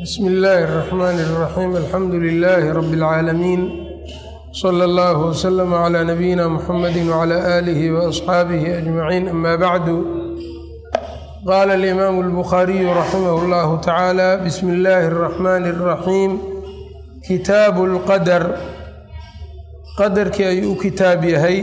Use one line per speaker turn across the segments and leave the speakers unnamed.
bsmi illaahi الرaxmaan الraxiim alxamdu lilaahi rabi اlcaalamiin slى اllah wslm clى nabiyina mxamadi wclى aalihi waasxaabihi ajmaciin ama bacdu qaala alimaamu اlbukhaariyu raximah اllahu tacaala bismi illaahi الraxmaani الraxiim kitaabu اlqadar qadarkii ayuu u kitaab yahay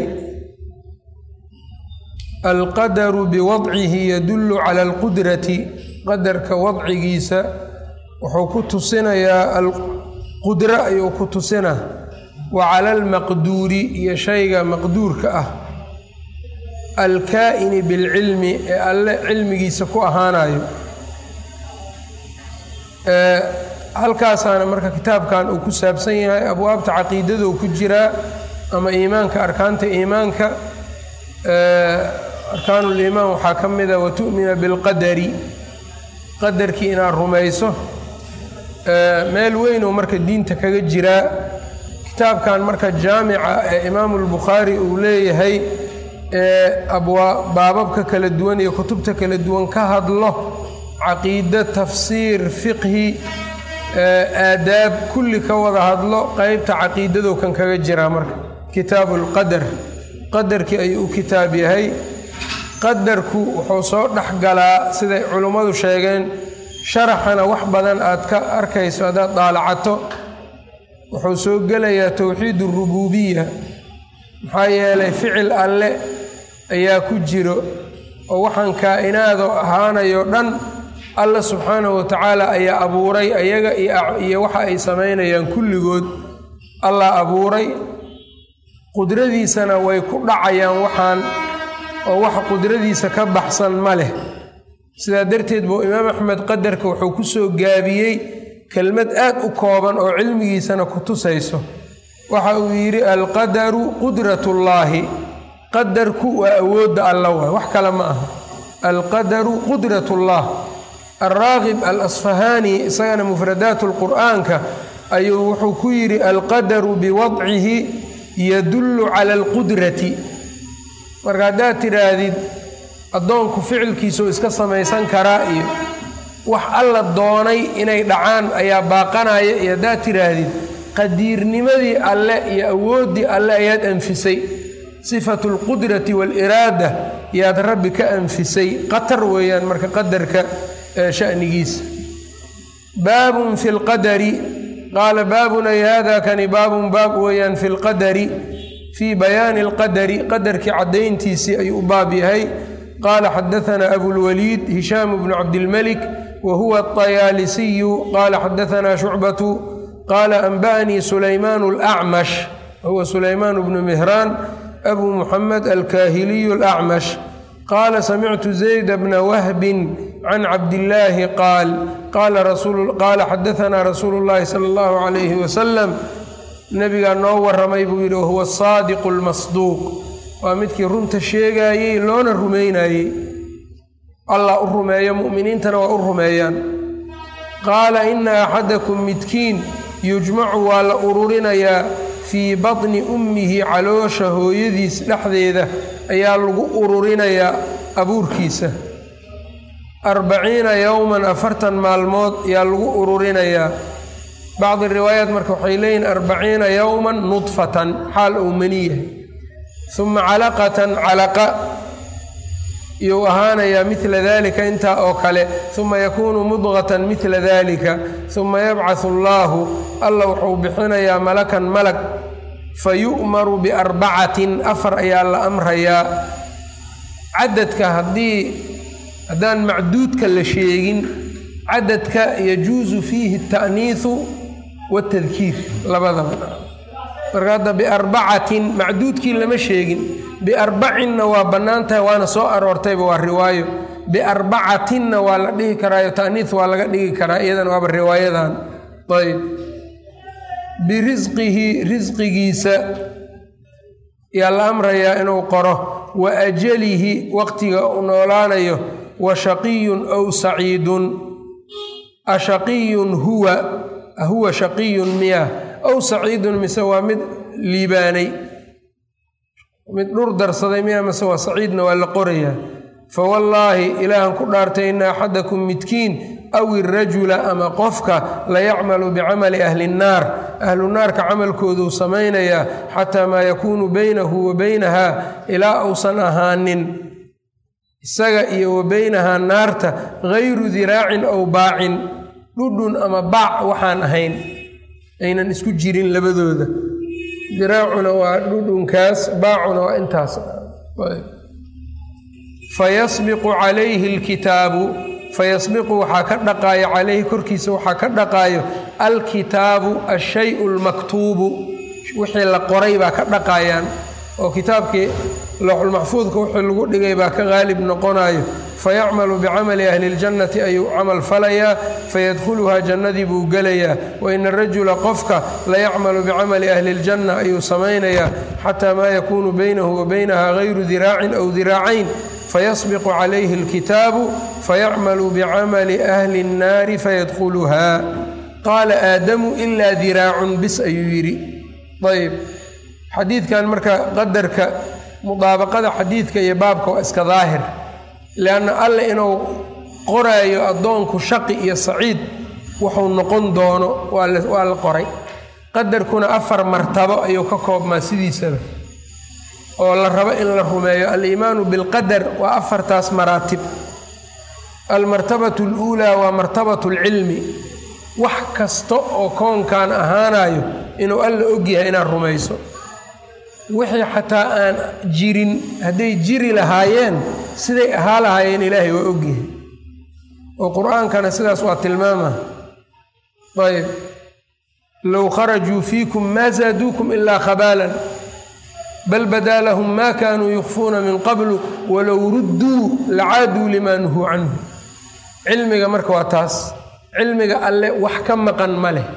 alqadaru biwadcihi yadullu cala alqudrati qadarka wadcigiisa wuxuu ku tusinayaa alqudro ayuu ku tusina wa cala almaqduuri iyo shayga maqduurka ah alkaa'ini bilcilmi ee alle cilmigiisa ku ahaanayo halkaasaana marka kitaabkan uu ku saabsan yahay abwaabta caqiidadou ku jiraa ama iimaanka arkaanta iimaanka arkaanu liimaan waxaa ka mida watu'mina bilqadari qadarkii inaad rumayso meel weynuu marka diinta kaga jiraa kitaabkan marka jaamica ee imaamu lbukhaari uu leeyahay ee abwaa baababka kala duwan iyo kutubta kala duwan ka hadlo caqiide tafsiir fiqhi aadaab kulli ka wada hadlo qeybta caqiidado kan kaga jiraa marka kitaabu lqadar qadarkii ayuu u kitaab yahay qadarku wuxuu soo dhex galaa siday culummadu sheegeen sharaxana wax badan aad ka arkayso haddaad daalacato wuxuu soo gelayaa towxiid urubuubiya maxaa yeelay ficil alle ayaa ku jiro oo waxaan kaa'inaado ahaanayo dhan alla subxaanahu watacaala ayaa abuuray ayaga iyo waxa ay samaynayaan kulligood allah abuuray qudradiisana way ku dhacayaan waxaan oo wax qudradiisa ka baxsan ma leh sidaa darteed buu imaam axmed qadarka wuxuu ku soo gaabiyey kelmad aad u kooban oo cilmigiisana ku tusayso waxa uu yidhi alqadaru qudratullaahi qadarku waa awoodda alla waay wax kale ma aha alqadaru qudratullah alraaqib al asfahaani isagana mufradaat lqur'aanka ayuu wuxuu ku yidhi alqadaru biwadcihi yadullu cala alqudrati marka haddaad tidhaahdid addoonku ficilkiisuu iska samaysan karaa iyo wax alla doonay inay dhacaan ayaa baaqanaya iyo haddaad tidhaahdid qadiirnimadii alle iyo awooddii alle ayaad anfisay sifatu alqudrati waaliraada yaad rabbi ka anfisay qatar weeyaan marka qadarka shanigiisa baabun fi lqadari qaala baabun ay hada kani baabun baab weeyaan fi lqadari fii bayaani alqadari qadarkii caddayntiisii ayuu u baab yahay qaala xadaanaa abulwaliid hishaamu bnu cabdilmelik wa huwa aطayaalisiyu qaala xadaanaa shucbatu qaala anba'anii sulaymaan alacmash wahuwa sulaymaan bnu mihraan abu muxamed alkaahiliyu alacmash qaala samictu zayd bna wahbin can cabdillaahi qaal qaala xadaanaa rasuulu llaahi sala allahu calayhi wasalam nebigaa noo warramay buu yidhi wahuwa asaadiqu almasduuq waa midkii runta sheegaayey loona rumaynayey allah u rumeeyo mu'miniintana waa u rumeeyaan qaala ina axadakum midkiin yujmacu waa la ururinayaa fii batni ummihi caloosha hooyadiis dhexdeeda ayaa lagu ururinayaa abuurkiisa arbaciina yowman afartan maalmood ayaa lagu ururinayaa bacdi riwaayaat marka waxay leeyihin arbaciina yowman nudfatan xaal uu mani yahay uma calaqatan calaqa iyuu ahaanayaa midla dalika intaa oo kale uma yakuunu mudqatan midla dalika uma yabcahu allaahu alla wuxuu bixinayaa malakan malag fa yu'maru biarbacatin afar ayaa la amrayaa cadadka haddii haddaan macduudka la sheegin cadadka yajuusu fiihi ata'niisu waatadkiir labadaba marka hadda biarbacatin macduudkii lama sheegin biarbacinna waa bannaan tahay waana soo aroortayba waa riwaayo biarbacatinna waa la dhihi karaayo ta'niis waa laga dhigi karaa iyadan waaba riwaayadan ayb birisqihi risqigiisa yaa la amrayaa inuu qoro wa ajalihi waqtiga uu noolaanayo wa shaqiyun ow saciidun ashaqiyun huwa huwa shaqiyun miya ow saciidun mise waa mid liibaanay mid dhur darsaday miya mise waa saciidna waa la qorayaa fawallaahi ilaahan ku dhaartay ina axadakum midkiin aw irajula ama qofka layacmalu bicamali ahli nnaar ahlu naarka camalkooduu samaynayaa xataa maa yakuunu baynahu wa baynaha ilaa uusan ahaanin isaga iyo wa baynahaa naarta gayru diraacin aw baacin dhudhun ama baac waxaan ahayn aynan isku jirin labadooda diraacuna waa dhudhunkaas baacuna waa intaas fayasbiqu calayhi alkitaabu fayasbiqu waxaa ka dhaqaayo calayhi korkiisa waxaa ka dhaqaayo alkitaabu ashayu lmaktuubu wixii la qoray baa ka dhaqayaan oo kitaabkii lowxulmaxfuudka wixii lagu dhigay baa ka qaalib noqonayo fayacmalu bicamali ahli اljannati ayuu camal falayaa fayadkhuluhaa jannadii buu gelayaa waina arajula qofka layacmalu bicamali ahli اljanna ayuu samaynayaa xataa maa yakuunu baynahu wa baynaha gayru diraacin aw diraacayn fayasbiqu calayhi اlkitaabu fayacmalu bicamali ahli اnnaari fayadkhuluhaa qaala aadamu ilaa diraacun bis ayuu yidhi ayb xadiidkan marka qadarka mudaabaqada xadiidka iyo baabka waa iska daahir lianna alle inuu qoraayo addoonku shaqi iyo saciid wuxuu noqon doono waa la qoray qadarkuna afar martabo ayuu ka koobmaa sidiisaba oo la rabo in la rumeeyo aliimaanu bilqadar waa afartaas maraatib almartabatu aluulaa waa martabatu alcilmi wax kasta oo koonkan ahaanayo inuu alla ogyahay inaad rumayso wixii xataa aan jirin hadday jiri lahaayeen siday ahaa lahaayeen ilaahay waa ogyahay oo qur-aankana sidaas waa tilmaama ayb low kharajuu fiikum maa zaaduukum ilaa khabaalan bal badaa lahum maa kaanuu yukfuuna min qablu walow rudduu lacaaduu limaa nuhuu canhu cilmiga marka waa taas cilmiga alle wax ka maqan ma leh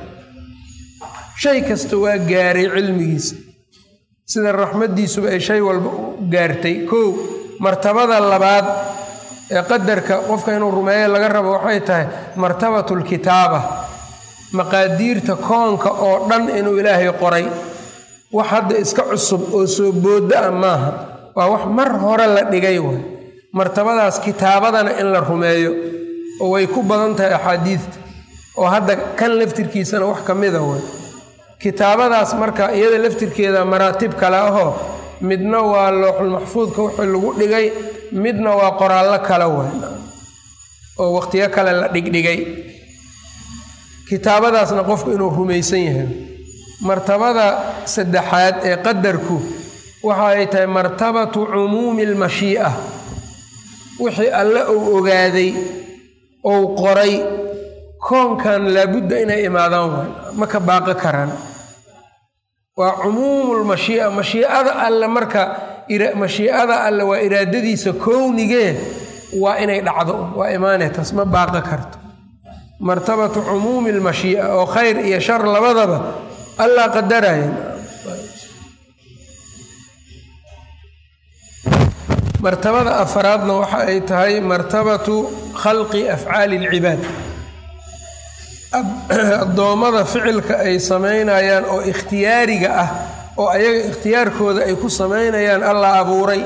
shay kasta waa gaaray cilmigiisa sida raxmaddiisuba ay shay walba u gaartay kow martabada labaad ee qadarka qofka inuu rumeeyo laga rabo waxay tahay martabatu lkitaaba maqaadiirta koonka oo dhan inuu ilaahay qoray wax hadda iska cusub oo soo boodda ah maaha waa wax mar hore la dhigay waay martabadaas kitaabadana in la rumeeyo oo way ku badan tahay axaadiidta oo hadda kan laftirkiisana wax ka mida way kitaabadaas marka iyada laftirkeeda maraatib kale ahoo midna waa looxulmaxfuudka wixii lagu dhigay midna waa qoraallo kale way oo wakhtiyo kale la dhigdhigay kitaabadaasna qofku inuu rumaysan yahay martabada saddexaad ee qadarku waxa ay tahay martabatu cumuumi almashii'a wixii alle uu ogaaday ou qoray koonkan laabudda inay imaadaan waay ma ka baaqo karaan waa cumuumulmashii'a mashiicada alle marka mashiicada alle waa iraadadiisa kownigee waa inay dhacdo waa imaanee taas ma baaqo karto martabatu cumuumi almashii'a oo khayr iyo shar labadaba allaa qadaraya martabada afaraadna waxa ay tahay martabatu khalqi afcaali alcibaad addoommada ficilka ay samaynayaan oo ikhtiyaariga ah oo ayaga ikhtiyaarkooda ay ku samaynayaan allah abuuray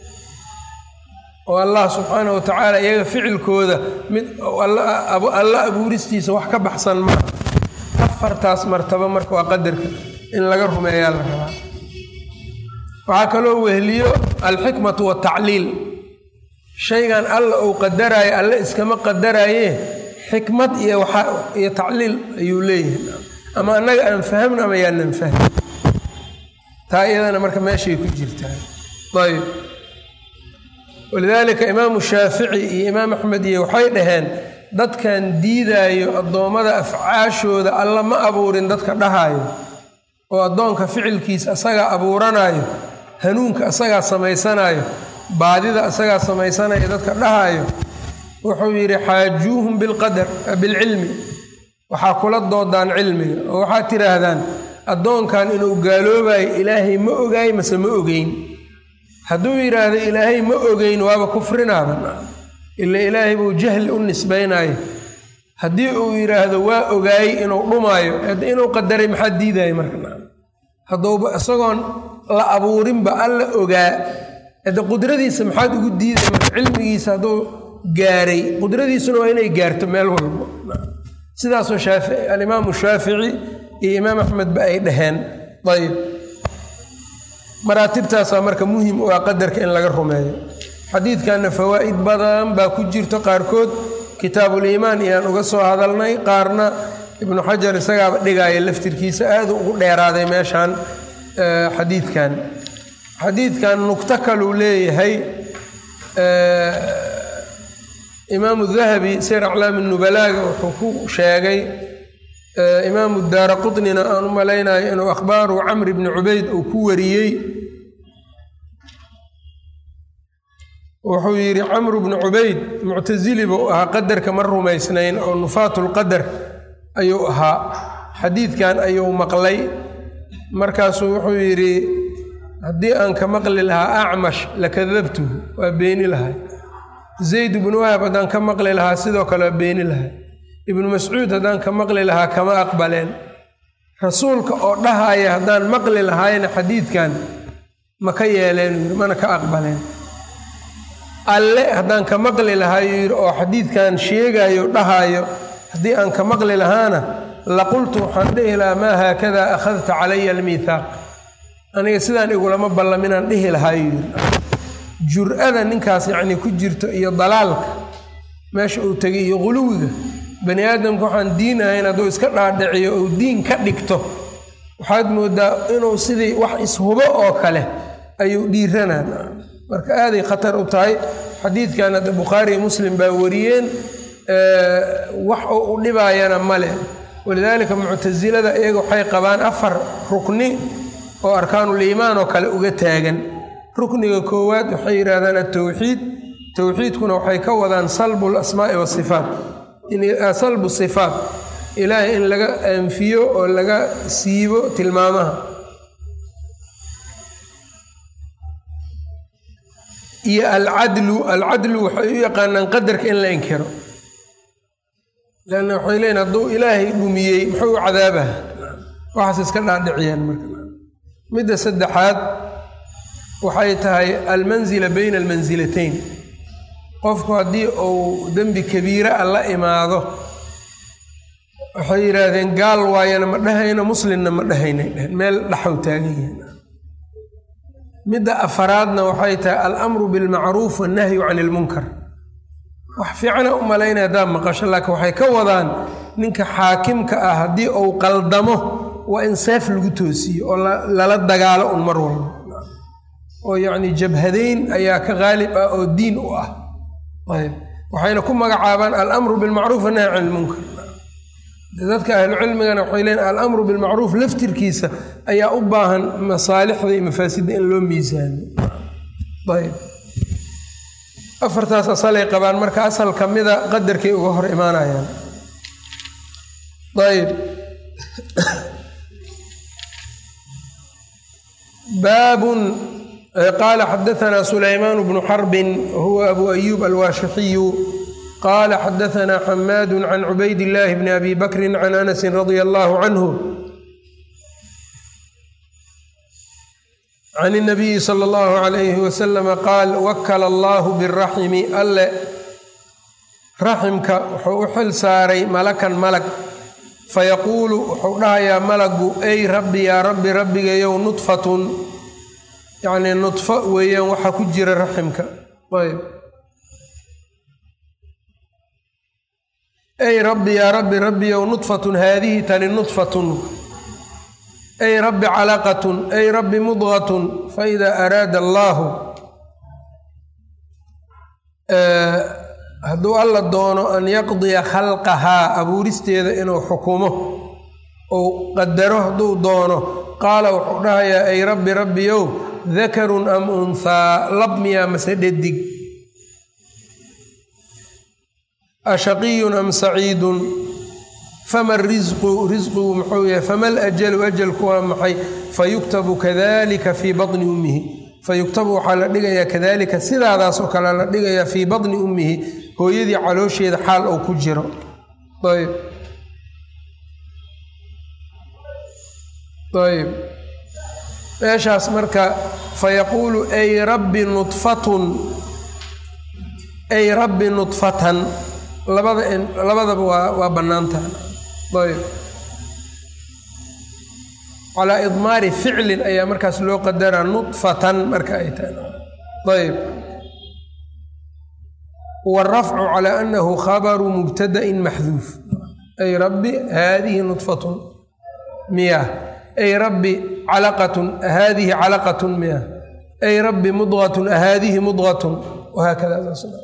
oo allah subxaana wa tacaala iyaga ficilkooda mid alla abuuristiisa wax ka baxsan maa afartaas martabo marka waa qadarka in laga rumeeyaa la rabaa waxaa kaloo wehliyo alxikmatu watacliil shaygan alla uu qadaraayo alle iskama qadaraaye xikmad iyo iyo tacliil ayuu leeyahay ama annaga aan fahamno ama yaanan fahmi taa iyadana marka meeshay ku jirtaa ayb walidaalika imaamu shaafici iyo imaam axmed iyo waxay dhaheen dadkan diidaayo addoommada afcaashooda alla ma abuurin dadka dhahaayo oo addoonka ficilkiisa asagaa abuuranaayo hanuunka asagaa samaysanaayo baadida asagaa samaysanaya dadka dhahaayo wuxuu yidhi xaajuuhum bilqadar bilcilmi waxaa kula doodaan cilmiga oo waxaad tidhaahdaan addoonkan inuu gaaloobayo ilaahay ma ogaay mase ma ogeyn hadduu yidhaahdo ilaahay ma ogeyn waaba kufrinaaban ila ilaahay buu jahli u nisbaynayo haddii uu yidhaahdo waa ogaayey inuu dhumaayo inuu qadaray maxaa diidaya marka hadduuba isagoon la abuurinba alla ogaa hadde qudradiisa maxaad ugu diiday marka cilmigiisa hadduu gaaray qudradiisuna waa inay gaarto meel walbo sidaasoo shaafici alimaamu shaafici iyo imaam axmedba ay dhaheen ayb maraatibtaasaa marka muhim u ah qadarka in laga rumeeyo xadiidkanna fawaa'id badan baa ku jirto qaarkood kitaabuliimaan iyaan uga soo hadalnay qaarna ibnu xajar isagaaba dhigaaya laftirkiisa aada ugu dheeraaday meeshaan xadiidkan xadiidkan nugto kaluu leeyahay imaamu dahabi sir aclaami nubalaaga wuxuu ku sheegay imaamu daara qutnina aan u malaynayo inuu akhbaaru camr bni cubayd uu ku wariyey wuxuu yidhi camru bnu cubayd muctasili buu ahaa qadarka ma rumaysnayn oo nufaatulqadar ayuu ahaa xadiidkan ayuu maqlay markaasuu wuxuu yidhi haddii aan ka maqli lahaa acmash lakadabtuhu waa beeni lahay zayd ibnu wahab haddaan ka maqli lahaa sidoo kale waa beeni lahay ibnu mascuud haddaan ka maqli lahaa kama aqbaleen rasuulka oo dhahaya haddaan maqli lahaayna xadiidkan ma ka yeeleen yidhi mana ka aqbaleen alle haddaan ka maqli lahaayo yidhi oo xadiidkan sheegayo dhahaayo haddii aan ka maqli lahaana laqultu waxaan dhihi lahaa maa haakadaa akhadta calaya almiithaaq aniga sidaan igulama ballaminaan dhihi lahaayo yidhi jur-ada ninkaas yacnii ku jirto iyo dalaalka meesha uu tegay iyo quluwiga bani aadamka waxaan diin ahayn hadduu iska dhaadhiciyo uu diin ka dhigto waxaad moodaa inuu sidii wax ishubo oo kale ayuu dhiiranaan marka aaday khatar u tahay xadiidkan hadda bukhaariiyo muslim baa wariyeen wax oo u dhibaayana male walidaalika muctasilada iyaga waxay qabaan afar rukni oo arkaanuliimaan oo kale uga taagan rukniga koowaad waxay yidhaahdaan atowxiid towxiidkuna waxay ka wadaan salbu lasmaa'i wasifaat salbu sifaat ilaahay in laga anfiyo oo laga siibo tilmaamaha iyo alcadlu alcadlu waxay u yaqaanaan qadarka in la inkiro leanna waxay leeyiin hadduu ilaahay dhumiyey muxuu u cadaabaha waxaas iska dhaadhiciyaan marka midda saddexaad waxay tahay almansila bayna almansilatayn qofku haddii uu dembi kabiira a la imaado waxay yidhaahdeen gaal waayana ma dhahayno muslimna ma dhahaynay dheheen meel dhaxow taagan yihiin midda afaraadna waxay tahay alamru bilmacruuf wannahyu can ilmunkar wax fiicana u malaynaya haddaad maqasho laakiin waxay ka wadaan ninka xaakimka ah haddii uu qaldamo waa in seef lagu toosiyo oo lala dagaalo un mar walba oo yacni jabhadayn ayaa ka qaalib ah oo diin u ah ayb waxayna ku magacaabaan alamru bilmacruuf wannahyu can ilmunkar dadka ahlucilmigana waxay leeyiin alamru bilmacruuf laftirkiisa ayaa u baahan masaalixda iyo mafaasidda in loo miisaano ayb afartaas asalay qabaan marka asal ka mida qadarkay uga hor imaanayaan ayb baabun qaala xadaanaa sulaymaan bnu xarbin wahuwa abu ayuub alwaashixiyu qala xadaana xamaadu can cubayd illaahi bni abi bakrin can anasin radia allahu canhu can اnabiyi sala allahu alayhi wasalama qaal wakala allahu biraximi alle raximka wuxuu u xil saaray malakan malag fayaquulu wuxuu dhahayaa malagu ey rabbi yaa rabbi rabbigayow nudfatun yacnii nudfo weeyaan waxa ku jira raximka ayb ey rabbi yaa rabbi rabbiyow nudfatun haadihi tani nudfatun ey rabbi calaqatun ey rabbi mudqatun faida araada allaahu hadduu alla doono an yaqdiya khalqahaa abuuristeeda inuu xukumo ou qadaro hadduu doono qaala wuxuu dhahayaa ey rabbi rabbiyow dakarun am unhaa lab miyaa mase dhadig ashaqiyun am saciidun fama risqu risqigu muxuu yahay fama alajalu ajalku waa maxay fayuktabu kadalika fii baطni ummihi fayuktabu waxaa la dhigayaa kadalika sidaadaas oo kale la dhigayaa fii baطni ummihi hooyadii caloosheeda xaal uu ku jiro ayb ayb meeshaas marka fayaquulu ay rabbi nudfatun ay rabbi nudfatan labada labadaba waa waa bannaantaha ayb calaa idmaari ficlin ayaa markaas loo qadaraa nudfatan marka ay tahay ayb wاrafcu calى anahu khabaru mubtadaءin maxduuf ay rabbi haadihi nudfatun miyah ay rabbi calaqatun haadihi calaqatun miyah ay rabbi mudgatun haadihi mudgatun wahaakada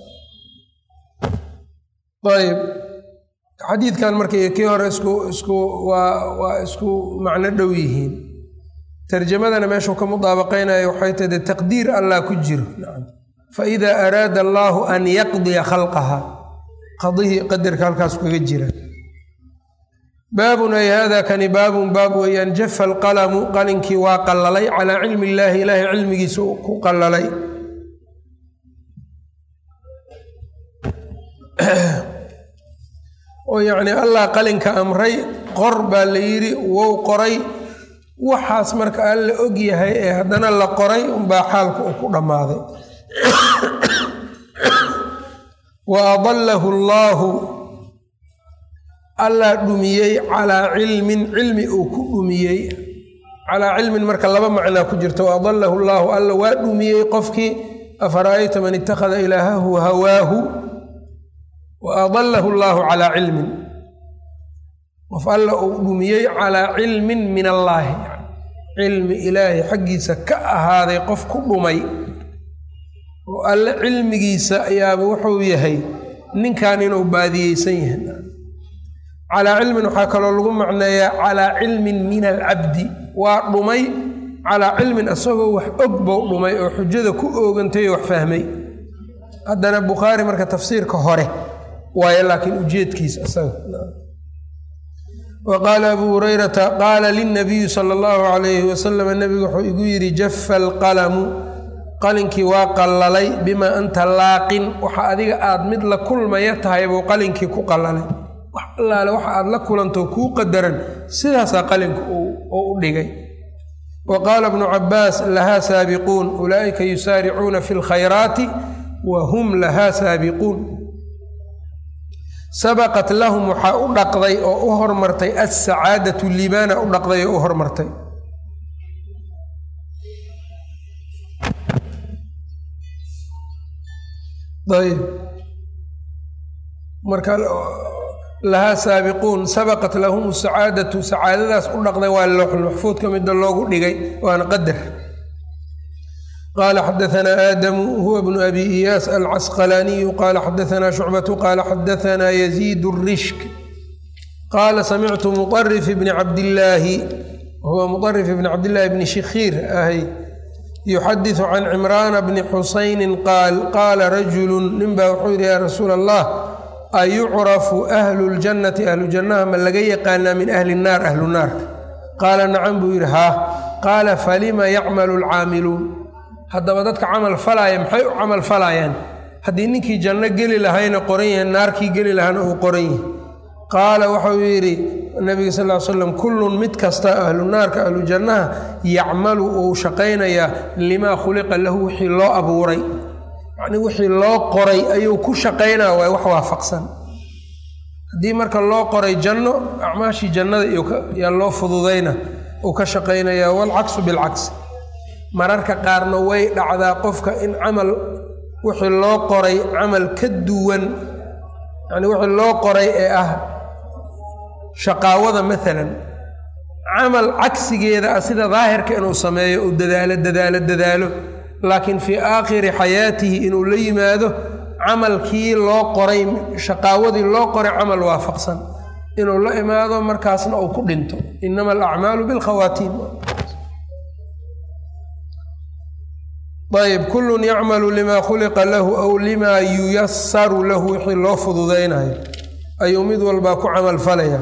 ayb xadiidkan marka iyo kii hore isku isku waa waa isku macno dhow yihiin tarjamadana meeshuu ka mudaabaqaynayo waxay tahay de taqdiir allah ku jiro faida araada allaahu an yaqdiya khalqaha qadihii qadarka halkaas kaga jira baabun ay hada kani baabun baab weeyaan jafa alqalamu qalinkii waa qallalay calaa cilmi illaahi ilaahay cilmigiisa ku qallalay oo yacni allah qalinka amray qor baa la yidhi wow qoray waxaas marka alla og yahay ee haddana la qoray unbaa xaalka uu ku dhammaaday wa adallahu allaahu allah dhumiyey calaa cilmin cilmi uu ku dhumiyey calaa cilmin marka laba macnaa ku jirta wa adallahu allaahu alla waa dhumiyey qofkii afara'ayta man ittakhada ilaahahu hawaahu wa adallahu allaahu calaa cilmin qof alla uu dhumiyey calaa cilmin min allaahi cilmi ilaahay xaggiisa ka ahaaday qof ku dhumay oo alle cilmigiisa ayaaba wuxuu yahay ninkan inuu baadiyeysan yahay calaa cilmin waxaa kaloo lagu macneeyaa calaa cilmin min alcabdi waa dhumay calaa cilmin isagoo wax og bou dhumay oo xujada ku oogantay oo wax fahmay haddana bukhaari marka tafsiirka hore waayo laakiin ujeedkiisa isaga wa qaala abuu hurayrata qaala lilnabiyi sala allahu calayhi wasalam nebigu wuxuu igu yidhi jafa alqalamu qalinkii waa qallalay bimaa anta laaqin waxa adiga aad mid la kulmaya tahay buu qalinkii ku qallalay wax allaale waxa aad la kulantoo kuu qadaran sidaasaa qalinka oo u dhigay wa qaala bnu cabbaas lahaa saabiquun ulaa'ika yusaaricuuna fi lkhayraati wa hum lahaa saabiquun sabaqat lahum waxaa u dhaqday oo u hormartay assacaadatu libaana u dhaqday oo u hormartay ayb marka lahaa saabiquun sabaqat lahum sacaadatu sacaadadaas u dhaqday waa lowxulmaxfuudka mida loogu dhigay waana qadar qaala xadaanaa aadamu huwa bnu abi iyaas alcasqalaaniyu qaala xadaanaa shucbatu qaala xadaanaa yaziid rishk qaala samictu muarif bni cabdillaahi huwa muarif bni cabdillaahi bni shikhiir ahay yuxadisu can cimraana bni xusaynin qaal qaala rajulu ninbaa wuxuu yidhi yaa rasuula allah ayucrafu ahlu ljannati ahlu jannaha ma laga yaqaanaa min ahli nnaar ahlu naarka qaala nacam buu yidhi haa qaala falima yacmalu alcaamiluun haddaba dadka camal falaaya maxay u camal falaayaan haddii ninkii janno geli lahayna qoran yahay naarkii geli lahaana uu qoran yahay qaala waxau yidhi nabiga sal ly slam kullun mid kasta ahlu naarka ahlu jannaha yacmalu uu shaqaynayaa limaa khuliqa lahu wixii loo abuuray yacnii wixii loo qoray ayuu ku shaqaynaa waay wax waafaqsan haddii marka loo qoray janno acmaashii jannada yaa loo fududayna uu ka shaqaynayaa waalcaksu bilcagsi mararka qaarna way dhacdaa qofka in camal wixii loo qoray camal ka duwan yacnii wixii loo qoray ee ah shaqaawada maalan camal cagsigeeda ah sida daahirka inuu sameeyo uu dadaalo dadaalo dadaalo laakiin fii aakhiri xayaatihi inuu la yimaado camalkii loo qoray shaqaawadii loo qoray camal waafaqsan inuu la imaado markaasna uu ku dhinto inama alacmaalu bilkhawaatiim ayb kullun yacmalu limaa khuliqa lahu aw limaa yuyasaru lahu wixii loo fududaynayo ayuu mid walbaa ku camal falaya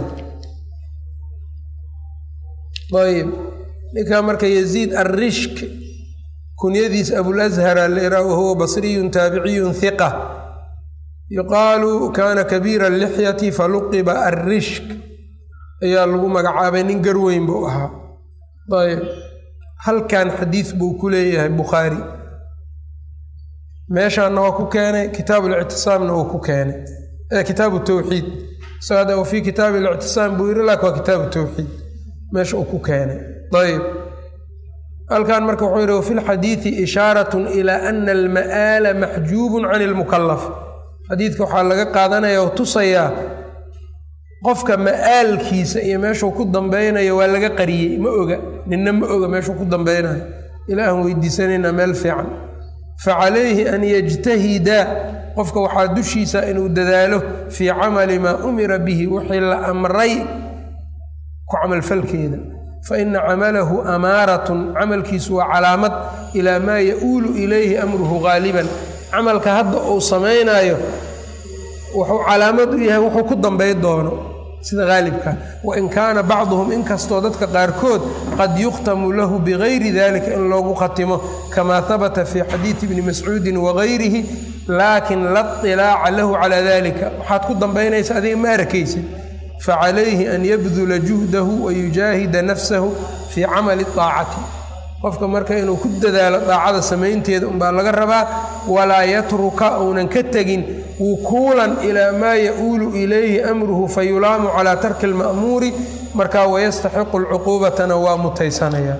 ayb ninkaa marka yaziid arrishk kunyadiis abulashara leraa wahuwa basriyun taabiciyun hiqa yuqaalu kaana kabiira lixyati faluqiba arrishk ayaa lagu magacaabay nin garweyn buu ahaa ayb halkan xadiis buu ku leeyahay bukhaari meeshaana waa ku keenay kitaabu lictisaamna uu ku keenay kitaabu tawxiid isaga wa fii kitaabi lictisaam buu yiri laakin waa kitaabu tawxiid meesha uu ku keenay ayb halkan marka wuxuu yihi wafi lxadiidi ishaarat ilaa ana alma'aala maxjuubun can lmukalaf xadiidka waxaa laga qaadanaya oo tusayaa qofka ma'aalkiisa iyo meeshuu ku dambeynayo waa laga qariyey ma oga ninna ma oga meeshuu ku dambeynayo ilaahan weydiisanaynaa meel fiican facalayhi an yajtahida qofka waxaa dushiisa inuu dadaalo fii camali maa umira bihi wixii la amray ku camalfalkeeda faina camalahu amaaratun camalkiisu waa calaamad ilaa maa ya-uulu ilayhi amruhu gaaliban camalka hadda uu samaynayo wuxuu calaamad u yahay wuxuu ku dambay doono sida haalibka wain kaana bacduhum inkastoo dadka qaarkood qad yukhtamu lahu bigayri dalika in loogu khatimo kamaa habata fii xadiidi bni mascuudin wagayrihi laakin la طilaaca lahu calaa dalika waxaad ku dambaynaysa adiga ma arakaysid facalayhi an yabdula juhdahu wayujaahida nafsahu fii camali طaacati qofka marka inuu ku dadaalo daacada samaynteeda unbaa laga rabaa walaa yatruka uunan ka tegin wukuulan ilaa maa ya-uulu ilayhi amruhu fayulaamu calaa tarki اlma'muuri markaa wayastaxiqu lcuquubatana waa mutaysanaya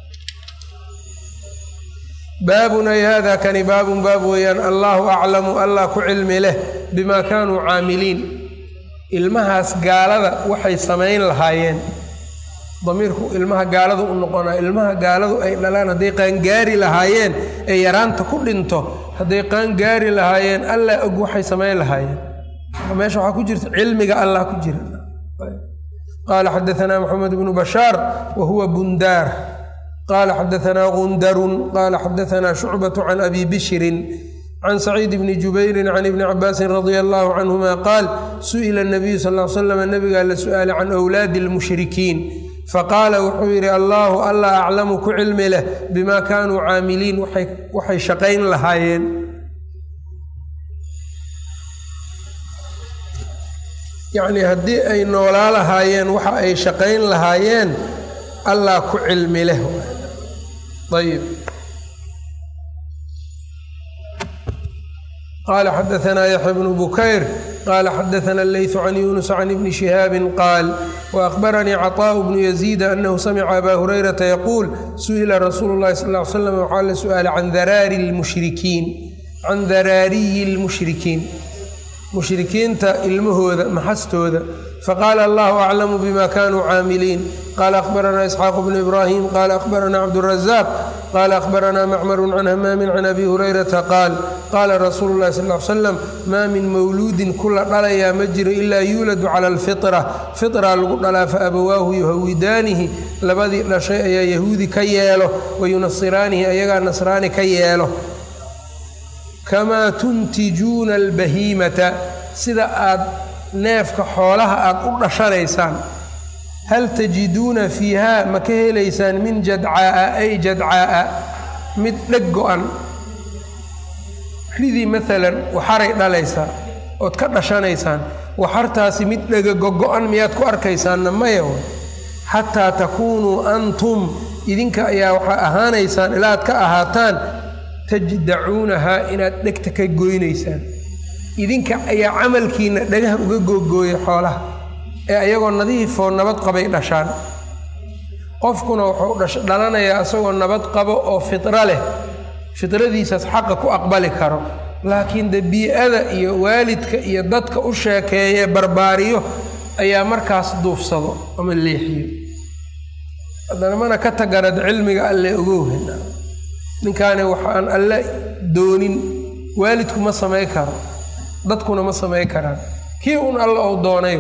baabun ay hada kani baabun baab weeyaan allaahu aclamu allah ku cilmi leh bima kaanuu caamiliin ilmahaas gaalada waxay samayn lahaayeen damiirku ilmaha gaaladu u noqonaa ilmaha gaaladu ay dhalaan hadday qaangaari lahaayeen ee yaraanta ku dhinto hadday qaangaari lahaayeen allah og waxay samayn lahaayeen meesha waxaa ku jirta cilmiga allah ku jira qaala xadaanaa maxamed bnu bashaar wa huwa bundaar qaala xadaanaa gundarun qaala xadaanaa shucbatu can abi bishrin can saciid bni jubayrin can ibni cabaasin radia allahu canhuma qaal su'ila nabiyu sal l slam nabigaa la su'aalay can wlaadi lmushrikiin faqaala wuxuu yidhi allaahu allah aclamu ku cilmi leh bimaa kaanuu caamiliin waxay shaqayn lahaayeen yacnii haddii ay noolaa lahaayeen waxa ay shaqayn lahaayeen allah ku cilmi leh ayb qaala xadaanaa yaxya bnu bukayr qala xadaana leyثu can yunus can ibni shihaabi qaal waأkhbaranii caطaaءu bnu yaziida anahu samica abaa hurayrata yaquul su'ila rasuulu اllahi sal ly slam waxaa la su'aalay can daraari lmushrikiin can daraariyi اlmushrikiin mushrikiinta ilmahooda maxastooda faqaala allahu aclamu bima kanuu caamiliin qaala akhbaranaa isxaaq bnu ibraahim qaala akhbaranaa cabdurazaq qaala akhbaranaa macmaru can hamaamin can abi hurayrata qaal qaala rasuulu llahi sal l slam maa min mawluudin kula dhalayaa ma jiro ilaa yuuladu cala alfitra fitra lagu dhalaa fa abawaahu yuhawidaanihi labadii dhashay ayaa yahuudi ka yeelo wayunasiraanihi ayagaa nasraani ka yeelo kamaa tuntijuuna albahiimata sida aad neefka xoolaha aad u dhashanaysaan hal tajiduuna fiihaa ma ka helaysaan min jadcaa'a ay jadcaa'a mid dheg go-an ridii maalan waxaray dhalaysaa ood ka dhashanaysaan waxartaasi mid dhega gogo-an miyaad ku arkaysaanna maya xataa takuunuu antum idinka ayaa waxaa ahaanaysaan ilaa ad ka ahaataan tajdacuunahaa inaad dhegta ka goynaysaan idinka ayaa camalkiina dhagaha uga googooya xoolaha ee ayagoo nadiifoo nabad qabay dhashaan qofkuna wuxuu dhalanayaa isagoo nabad qabo oo fitra leh fitradiisaas xaqa ku aqbali karo laakiin de bii-ada iyo waalidka iyo dadka u sheekeeye barbaariyo ayaa markaas duufsado ama leexiyo haddana mana ka taganad cilmiga alle ogowhena ninkaani waxaan alle doonin waalidku ma samay karo dadkuna ma samay karaan kii un alla ou doonay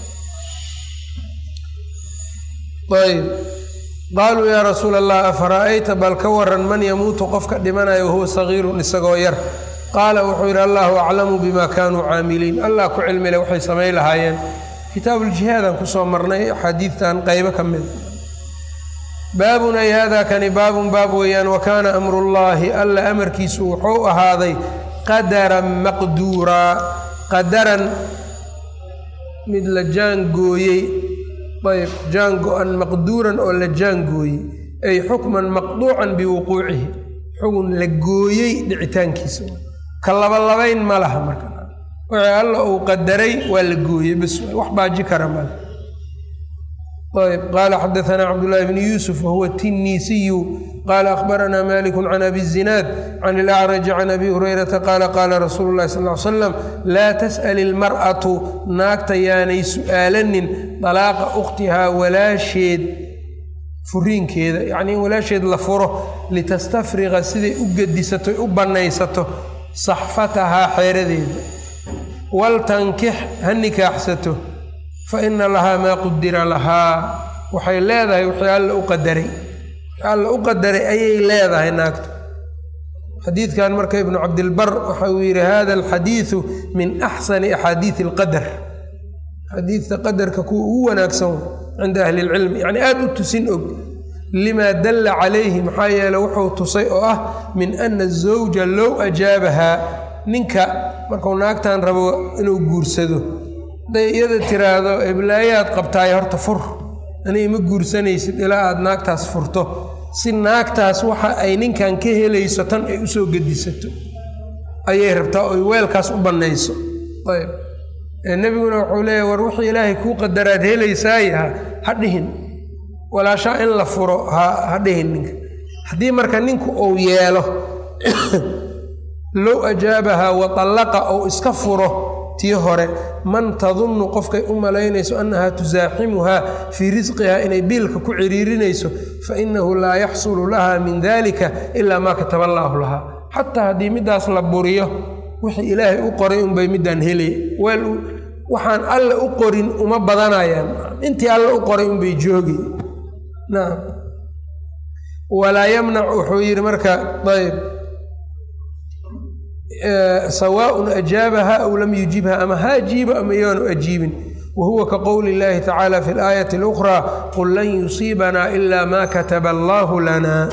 ayb qaaluu yaa rasuula allah afara'ayta bal ka waran man yamuutu qofka dhimanayo wahuwa sagiirun isagoo yar qaala wuxuu yidhi allahu aclamu bima kaanuu caamiliin allah ku cilmile waxay samay lahaayeen kitaabuuljihaadaan kusoo marnay axaadiidtan qaybo ka mida baabun ay hada kani baabun baab weeyaan wa kaana amrullaahi alla amarkiisu wuxuu ahaaday qadaran maqduuraa qadaran mid la jaangooyey ayb jaan go-an maqduuran oo la jaangooyey ay xukman maqduucan biwuquucihi xugun la gooyey dhicitaankiisa ka labalabayn ma laha marka wixii alla uu qadaray waa la gooyey bas wax baaji kara male ayb qaala xadaanaa cabdullaahi bni yuusuf wahuwa tinniisiyu qaala akhbaranaa maliku can abi zinaad can ilacraji can abi hurayrata qaala qaala rasuulu llahi sal l slam laa tas'al ilmar'atu naagta yaanay su'aalanin dalaaqa ukhtihaa walaasheed furiinkeeda yacnii in walaasheed la furo litastafriqa siday u gedisato u bannaysato saxfatahaa xeeradeeda waltankix ha nikaaxsato fa ina lahaa maa qudira lahaa waxay leedahay wixii alla u qadaray wixii alla u qadaray ayay leedahay naagta xadiidkan marka ibnu cabdilbar waxa uu yidhi hada alxadiidu min axsani axaadiidi alqadar xadiidta qadarka kuwa ugu wanaagsan cinda ahli ilcilmi yacni aada u tusin og limaa dalla calayhi maxaa yeele wuxuu tusay oo ah min ana azawja low ajaabahaa ninka markuu naagtan rabo inuu guursado hadday iyada tiraahdo eblaayaad qabtaay horta fur aniga ma guursanaysid ilaa aada naagtaas furto si naagtaas waxa ay ninkan ka helayso tan ay usoo gedisato ayay rabtaa oy weelkaas u bannayso ayb nebiguna wuxuu leeyahy war wixii ilaahay kuu qadaraad helaysaaye ha dhihin walaashaa in la furo ha dhihin ninka haddii marka ninku uu yeelo low ajaabahaa wa tallaqa ou iska furo tii hore man tadunnu qofkay u malaynayso annahaa tusaaximuhaa fii risqihaa inay biilka ku ciriirinayso fa innahu laa yaxsulu laha min dalika ilaa maa kataba allaahu lahaa xataa haddii middaas la buriyo wixii ilaahay u qoray unbay middaan helay weel waxaan alle u qorin uma badanayaan intii alle u qoray unbay joogay nacam walaa yamnac wuxuu yidhi marka ayb sawaaءun ajaabaha aw lam yujibha ama ha ajiibo ama yaanu ajiibin wa huwa ka qowli اllahi tacaala fi اlaayati اlأkhraa qul lan yusiibanaa ila ma kataba allahu lana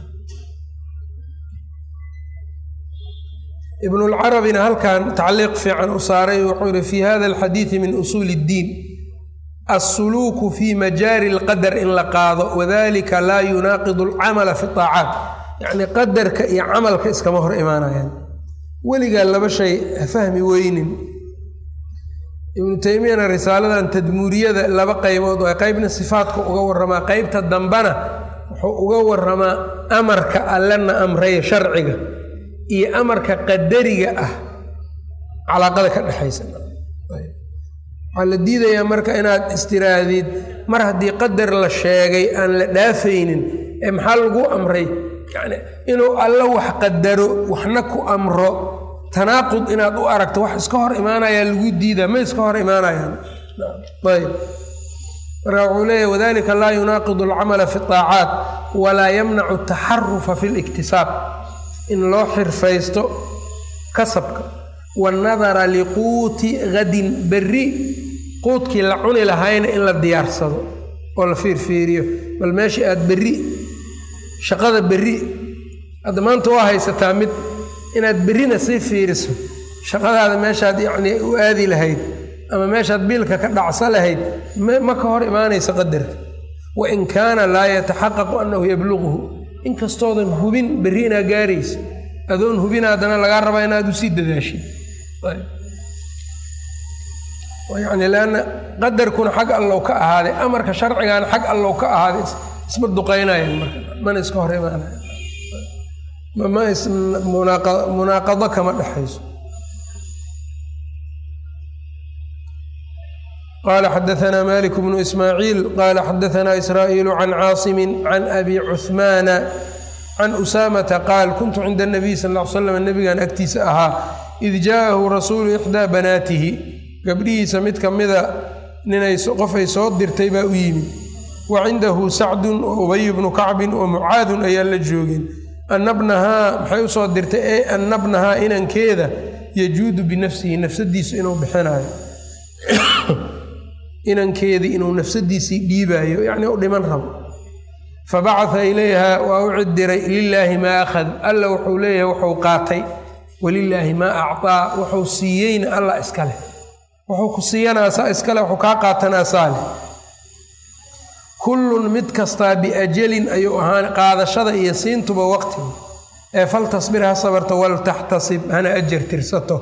ibnu lcarabina halkan tacliiq fiican u saaray wuxuu yihi fi hada alxadiidi min usuuli اddiin alsuluuku fi majaari اlqadar in la qaado wadalika laa yunaaqidu alcamala fi طaacaat yacni qadarka iyo camalka iskama hor imaanayaan weligaa laba shay ha fahmi weynin ibnu teymiyana risaaladan tadmuuriyada laba qaybood oo qaybna sifaadka uga waramaa qaybta dambana wuxuu uga waramaa amarka allena amraya sharciga iyo amarka qadariga ah calaaqada ka dhexaysa waxaa la diidayaa marka inaad istiraahdiid mar haddii qadar la sheegay aan la dhaafaynin ee maxaa lagu amray yani inuu alla wax qadaro waxna ku amro tanaaqud inaad u aragto wax iska hor imaanayaa lagu diidaa ma iska hor imaanayaan ayb marka wuxuu leeyahy wadalika laa yunaaqidu alcamala fi طaacaat walaa yamnacu ataxarufa fi اliktisaab in loo xirfaysto kasabka waannadara liquuti gadin berri quudkii la cuni lahayna in la diyaarsado oo la fiirfiiriyo bal meeshii aad berri shaqada berri hadda maanta waa haysataa mid inaad berrina sii fiiriso shaqadaada meeshaad yacnii u aadi lahayd ama meeshaad biilka ka dhacsa lahayd ma ka hor imaanaysa qadarka wa in kaana laa yataxaqaqu annahu yabluquhu inkastoodan hubin berri inaa gaaraysa adoon hubin haddana lagaa rabaa inaad usii dadaashid yani leanna qadarkuna xag allow ka ahaaday amarka sharcigaana xag allow ka ahaaday isma duqaynayaan marka mana iska hor imaanayan ma is munaaqado kama dhexayso qala xadaثna malik bnu ismaaciil qala xadaثna israa'iil can caasimi can abi cuثmaana can usaamata qaal kuntu cinda الnabiy sal ا l slam nabigan agtiisa ahaa id jaءahu rasuulu ixdaa banaatihi gabdhihiisa mid ka mida ninay qofay soo dirtay baa u yimid wa cindahu sacdun wa ubay bnu kacbin wa mucaadun ayaa la joogeen annabnahaa maxay usoo dirtay e annabnahaa inankeeda yajuudu binafsihi nafsadiisu inuu bixinayo inankeedii inuu nafsadiisii dhiibaayo yacnii u dhiman rabo fabacaa ilayha waa u cidiray lilaahi maa akhad alla wuxuu leeyahay wuxuu qaatay walilaahi maa acطaa wuxuu siiyeyna allah iska leh wuxuu ku siiyanaasaa iskale wuxuu kaa qaatanaasaa leh kullun mid kastaa biajalin ayuu ahaan qaadashada iyo siintuba waqtiga ee faltasbir ha sabarto waltaxtasib hana ajar tirsato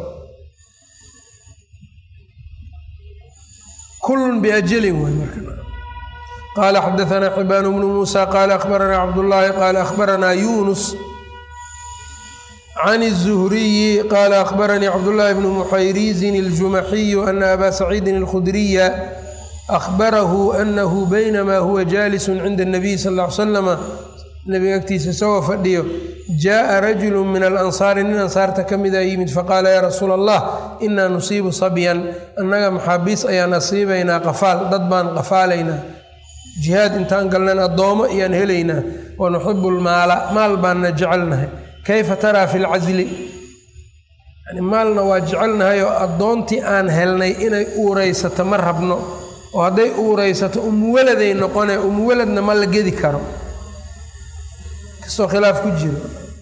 kullun biajalin waay marka qaala xadaanaa xibaan bnu muusa qaala akhbaranaa cabdullaahi qaala akhbaranaa yuunus can الزhriyi qaala akhbaranii cabdullaahi bnu muxayriizin الjumaxiyu ana abaa saciidin اlkhudriya akhbarahu anahu baynama huwa jaalisu cinda الnabiy sal ll ly slama nabiga agtiisa isagoo fadhiyo jaءa rajulu min alansaari nin ansaarta ka mida yimid faqaala yaa rasuula allah inaa nusiibu sabyan annaga maxaabiis ayaan asiibaynaa qafaal dad baan qafaalaynaa jihaad intaan galnan addoomo ayaan helaynaa wa nuxibu lmaala maal baanna jecelnahay kayfa taraa fi lcasli yani maalna waa jecelnahay oo addoontii aan helnay inay uuraysato ma rabno oo hadday uuraysato umuwaladay noqone umuwaladna ma la gedi karo kastoo khilaaf ku jiro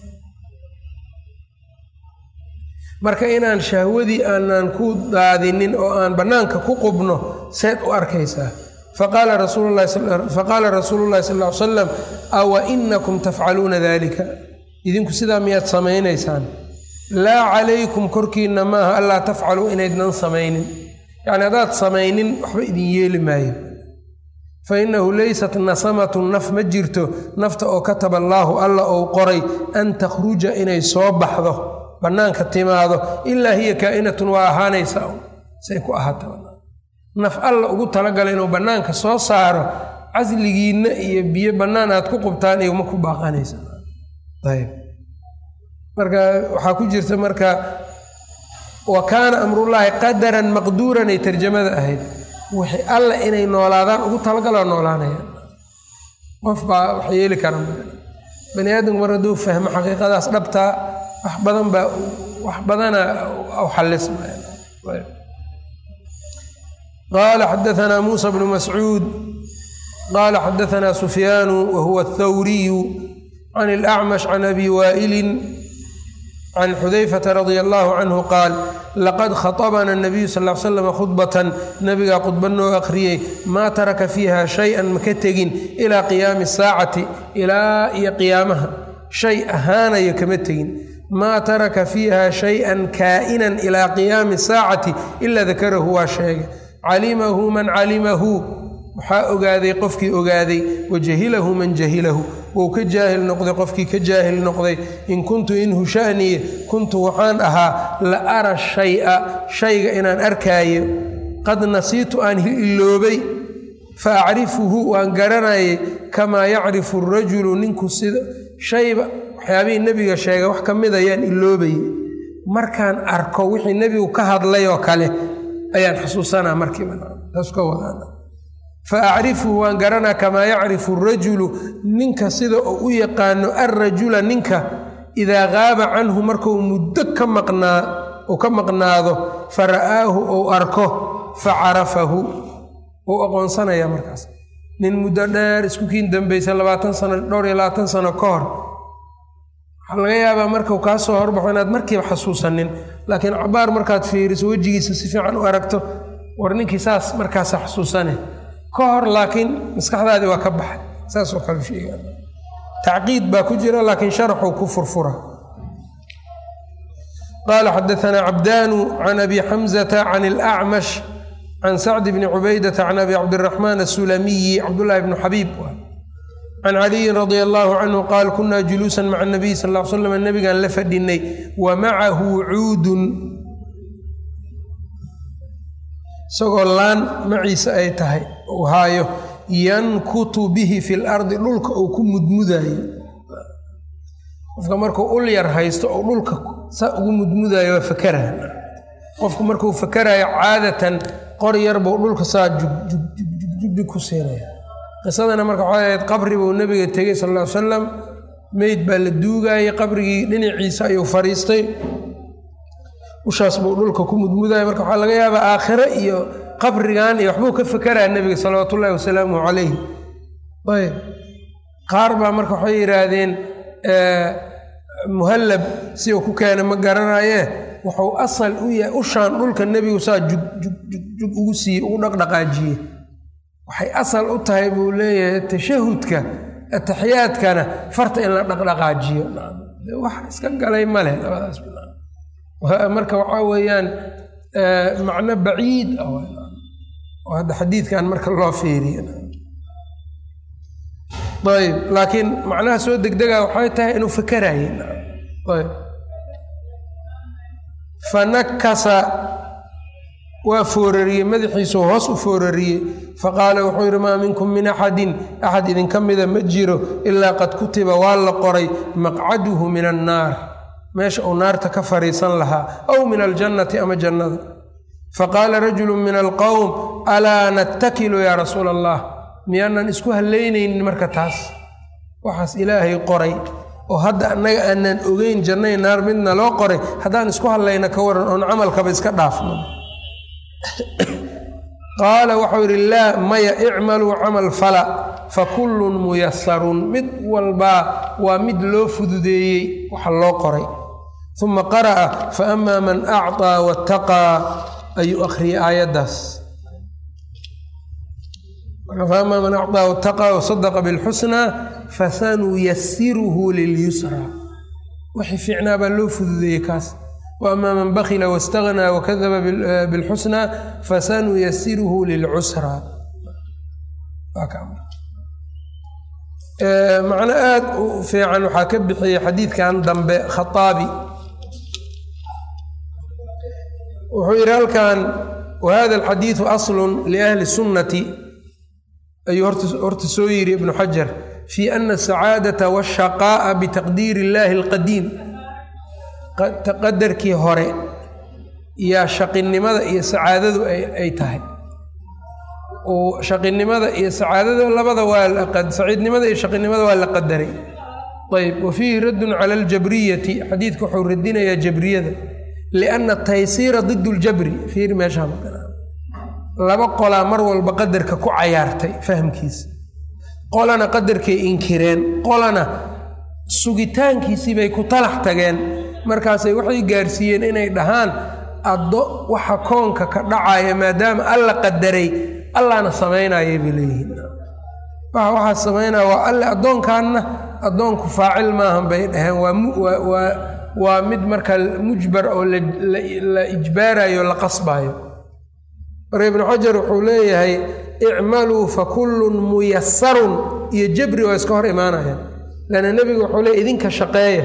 marka inaan shahwadii aanan ku daadinin oo aan bannaanka ku qubno seed u arkaysaa faqaala rasuulu llahi sal ly salam awa inakum tafcaluuna dalika idinku sidaa miyaad samaynaysaan laa calaykum korkiinna maaha allaa tafcaluu inaydnan samaynin yacni haddaad samaynin waxba idin yeeli maayo fa innahu leysat nasamatun naf ma jirto nafta oo kataba allaahu alla ou qoray an takhruja inay soo baxdo bannaanka timaado ilaa hiya kaa'inatun waa ahaanaysa say ku ahaata naf alla ugu talagala inuu bannaanka soo saaro casligiinna iyo biyo bannaan aad ku qubtaan iyo ma ku baaqanaysa ayb marka waxaa ku jirta marka wa kaana amrullaahi qadaran maqduuran ay tarjamada ahayd wixii alla inay noolaadaan ugu talagaloo noolaanayaan qof baa wax yeeli kara bani aadamku mar hadduu fahmo xaqiiqadaas dhabtaa wax badan baa wax badana u xalismaya qaala xadaanaa muusa bnu mascuud qaala xadaanaa sufyaanu wa huwa athawriyu can alacmash can abi waa'ilin can xudayfata radia allahu canhu qaal laqad khaطabana nabiyu sal l slam khudbatan nabigaa khudba noo akhriyey maa taraka fiiha shay-an maka tegin ilaa qiyaami saacati ilaa iyo qiyaamaha shay ahaanayo kama tegin maa taraka fiiha shay-an kaa'inan ilaa qiyaami saacati ilaa dakarahu waa sheegay calimahu man calimahu waxaa ogaaday qofkii ogaaday wa jahilahu man jahilahu wou ka jaahil noqday qofkii ka jaahil noqday in kuntu inhu sha'niye kuntu waxaan ahaa la ara shay'a shayga inaan arkaayo qad nasiitu aan iloobay fa acrifuhu waan garanayay kamaa yacrifu arajulu ninku sida shayba waxyaabihii nebiga sheegay wax ka mid ayaan iloobayay markaan arko wixii nebigu ka hadlay oo kale ayaan xusuusanaa markiiba taas ka wadaan fa acrifuhu waan garanaa kamaa yacrifu arajulu ninka sida uu u yaqaano alrajula ninka idaa qaaba canhu markuu muddo ka maqnaa uu ka maqnaado fa ra'aahu ou arko fa carafahu ou aqoonsanaya markaas nin muddo dheer isku kiin dambaysa labaatan sano dhowr iyo labaatan sano ka hor waxaa laga yaabaa markau kaa soo horbaxo inaad markiiba xasuusanin laakiin cabaar markaad fiiriso wejigiisa si fiican u aragto war ninkii saas markaasa xasuusane ka hor laakiin maskaxdaadii waa ka baxay saasoo kale sheega tacqiid baa ku jira laakiin sharaxuu ku furfura qaala xadaanaa cabdaanu can abi xamzata can alacmash can sacdi bni cubaydata can abi cabdiraxmaan asulamiyi cabdullaahi bnu xabiib can caliyin radia allaahu canhu qaal kunaa juluusan maca nabiy sal l slam nabigaan la fadhinay wa macahu cuudun isagoo laan maciise ay tahay uu haayo yankutu bihi fi lardi dhulka uu ku mudmudaayo qofka markuu ul yar haysto oo dhulka saa ugu mudmudaayo waa fakara qofku markuu fakaraayo caadatan qor yar buu dhulka saa jugjugjugjugjugjug ku siinaya qisadana marka waxay ahayd qabri buu nebiga tegey sal ll ly salam meyd baa la duugaayey qabrigii dhinaciisa ayuu fadhiistay ushaas buu dhulka ku mudmudaya marka waxaa laga yaabaa aakhire iyo qabrigan iyo waxbuu ka fakeraya nebiga salawaatu ullahi wasalaamuhu calayh ayb qaar baa marka waxay yidhaahdeen muhallab si uu ku keena ma garanaye wuxuu asal u yahay ushaan dhulka nebigu saa jugjug ugu siiyey ugu dhaqdhaqaajiyey waxay asal u tahay buu leeyahay tashahudka ataxiyaadkana farta in la dhaqdhaqaajiyo wax iska galay ma leh labadaas marka waxaa weeyaan macno baciid ah oo hadda xadiidkan marka loo fiiriyo ayb laakiin macnaha soo degdega waxay tahay inuu fakeraye ayb fanakasa waa foorariyey madaxiisuu hoos u foorariyey faqaala wuxuu yidhi maa minkum min axadin axad idinka mida ma jiro ilaa qad kutiba waa la qoray maqcaduhu min annaar meesha uu naarta ka fariisan lahaa aw min aljannati ama jannada faqaala rajulu min alqowm alaa nattakilu yaa rasuula allah miyaanan isku hallaynaynin marka taas waxaas ilaahay qoray oo hadda annaga aanan ogeyn jannay naar midna loo qoray haddaan isku hadlayna ka waran oon camalkaba iska dhaafno qaala waxau yidhi laa maya icmaluu camal fala fa kullun muyasarun mid walbaa waa mid loo fududeeyey waxa loo qoray uma qara'a fa amaa man acطaa wattaqaa ayuu akhriyey aayaddaas faamaa man acطaa wattaqaa wasadaqa bilxusnaa fasanuyasiruhu lilyusraa wixii fiicnaa baa loo fududeeyey kaas waama man bakila waاstagnaa wakadaba bilxusnaa fasanuyasiruhu lilcusraa macno aad u fiican waxaa ka bixiyey xadiidkan dambe khaaabi wuxuu yidhi halkan wahada alxadiidu aslun liahli sunnati ayuu horta soo yidhi ibnu xajar fi ana asacaadata washaqaa'a bitaqdiiri illaahi alqadiim qadarkii hore yaa shaqinimada iyo sacaadadu ay tahay oo shaqinimada iyo sacaadada labada waa saciidnimada iyo shaqinimada waa la qadaray ayb wa fiihi raddun cala aljabriyati xadiidka wuxuu radinayaa jabriyada lianna taysiira did ljabri fiir meeshaa laba qolaa mar walba qadarka ku cayaartay fahmkiisa qolana qadarkay inkireen qolana sugitaankiisii bay ku talax tageen markaasay waxay gaarsiiyeen inay dhahaan addo waxa koonka ka dhacaya maadaama alla qadaray allaana samaynaya bay leeyihiin waxa waxaa samaynaya waa alle addoonkaanna addoonku faacil maahan bay dhaheen waa waa mid marka mujbar oo la ijbaarayo la qasbayo marka ibnu xajar wuxuu leeyahay icmaluu fa kullun muyasarun iyo jabri waa iska hor imaanaya lanna nebigu wuxuu leey idinka shaqeeya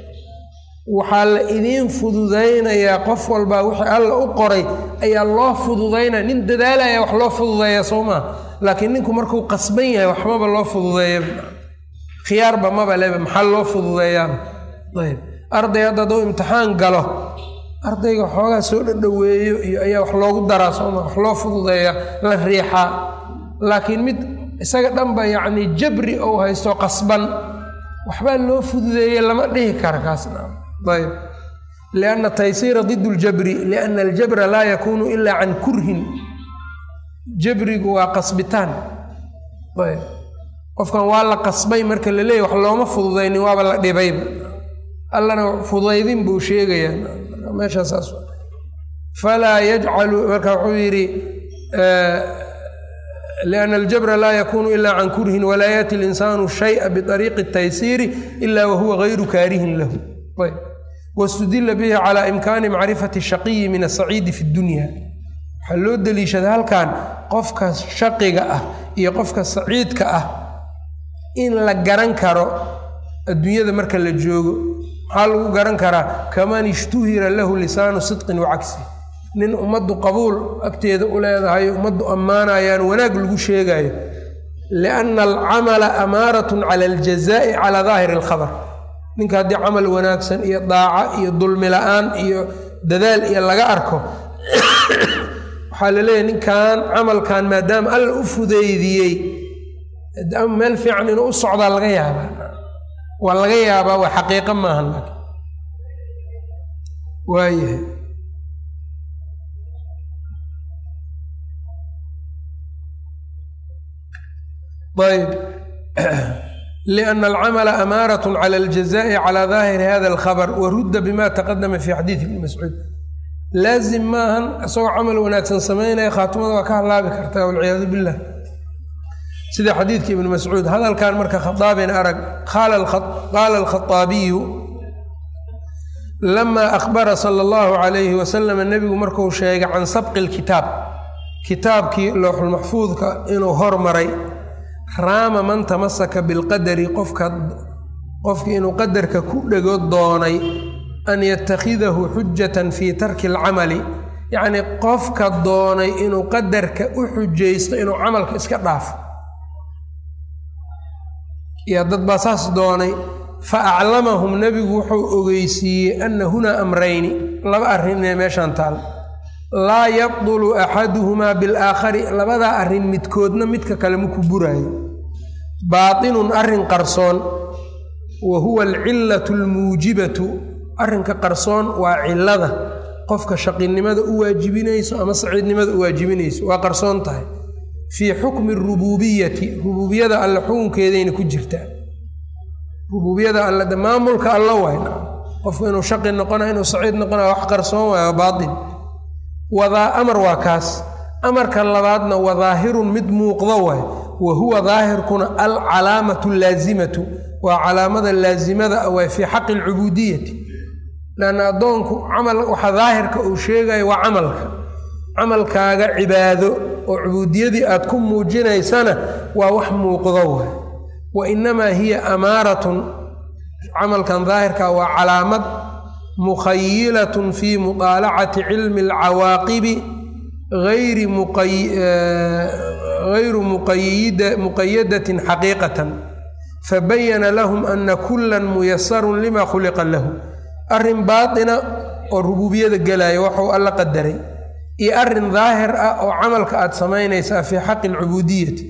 waxaa la idiin fududaynayaa qof walbaa wixii alla u qoray ayaa loo fududaynaya nin dadaalaya wax loo fududeeya soo maa laakiin ninku markuu qasban yahay waxmaba loo fududeeya khiyaarba maba leba maxaa loo fududeeyaaba ayb arday hadda hadduu imtixaan galo ardayga xoogaa soo dhadhoweeyo iyo ayaa wax loogu daraa sooma wax loo fududeeya la riixaa laakiin mid isaga dhanba yacni jabri ou haysto qasban waxbaa loo fududeeye lama dhihi kara kaasna ayb lianna taysiira did ljabri lianna aljabra laa yakuunu ilaa can kurhin jabrigu waa qasbitaan ayb qofkan waa la qasbay marka la leeyahy wax looma fududaynin waaba la dhibayba allana fudaydin buu sheegayaa meeshaa saas falaa yajcalu marka wuxuu yidhi lianna aljabra laa yakuunu ilaa can kurhin walaa yaati linsaanu shaya biariiqi الtaysiiri ila wahuwa gayru kaarihin lahu ayb wاstudila bihi calى imkaani macrifati الshaqiyi min asaciidi fi اdunya waxaa loo deliishada halkan qofka shaqiga ah iyo qofka saciidka ah in la garan karo adduunyada marka la joogo maxaa lagu garan karaa kaman ishtuhira lahu lisaanu sidqin wacagsi nin ummaddu qabuul agteeda u leedahay ummaddu ammaanayaan wanaag lagu sheegayo lianna alcamala amaaratun cala aljazaa'i calaa daahiri alkhabar ninka haddii camal wanaagsan iyo daaco iyo dulmi la-aan iyo dadaal iyo laga arko waxaa la leeyahy ninkan camalkan maadaama alla u fudeydiyey meel fiican inuu u socdaa laga yaabaa waa laga yaabaa waa xaqiiqo maahan laakiin waayahay ayb liأna alcamala amaarat cala aljazaءi calى daahiri hada alkhabr warudda bima taqadama fi xadiidi ibni mascuud laazim maahan isagoo camal wanaagsan samaynaya khaatimada waa ka halaabi kartaa walciyaadu billah sida xadiidka ibni mascuud hadalkan marka khadaabin arag qaala alkhaaabiyu lamaa akhbara sala allahu calayhi wasalam nebigu markuu sheegay can sabqi lkitaab kitaabkii lowxulmaxfuudka inuu hormaray raama man tamasaka bilqadari qofka qofkii inuu qadarka ku dhego doonay an yatakhidahu xujatan fii tarki alcamali yacnii qofka doonay inuu qadarka u xujaysto inuu camalka iska dhaafo yaa dad baa saas doonay fa aclamahum nebigu wuxuu ogeysiiyey anna hunaa amrayni laba arrin inay meeshaan taal laa yabdulu axaduhumaa bilaakhari labadaa arrin midkoodna midka kale maku buraayo baatinun arrin qarsoon wa huwa alcillatu almuujibatu arrinka qarsoon waa cillada qofka shaqinimada u waajibinayso ama saciidnimada u waajibinayso waa qarsoon tahay fii xukmi rubuubiyati rubuubiyada alle xukunkeedayna ku jirtaa rubuubiyada alle de maamulka alla waay qofku inuu shaqi noqona inuu saciid noqona wax qarsoon waay waa baatin wadaa amar waa kaas amarka labaadna waa daahirun mid muuqdo waay wa huwa daahirkuna alcalaamatu allaasimatu waa calaamada laasimada ah waay fii xaqi alcubuudiyati lanna addoonku camal waxa daahirka uu sheegayo waa camalka camalkaaga cibaado oo cubuudiyadii aad ku muujinaysana waa wax muuqdo waay wa innamaa hiya amaaratun camalkan daahirka waa calaamad mukhayilatun fii mutaalacati cilmi alcawaaqibi ayri gayru muqayadatin xaqiiqatan fabayana lahum ana kulan muyasarun lima khuliqa lahu arrin baatina oo rubuubiyada gelaya waxuu alla qadaray iyo arrin daahir ah oo camalka aad samaynaysaa fii xaqi alcubuudiyati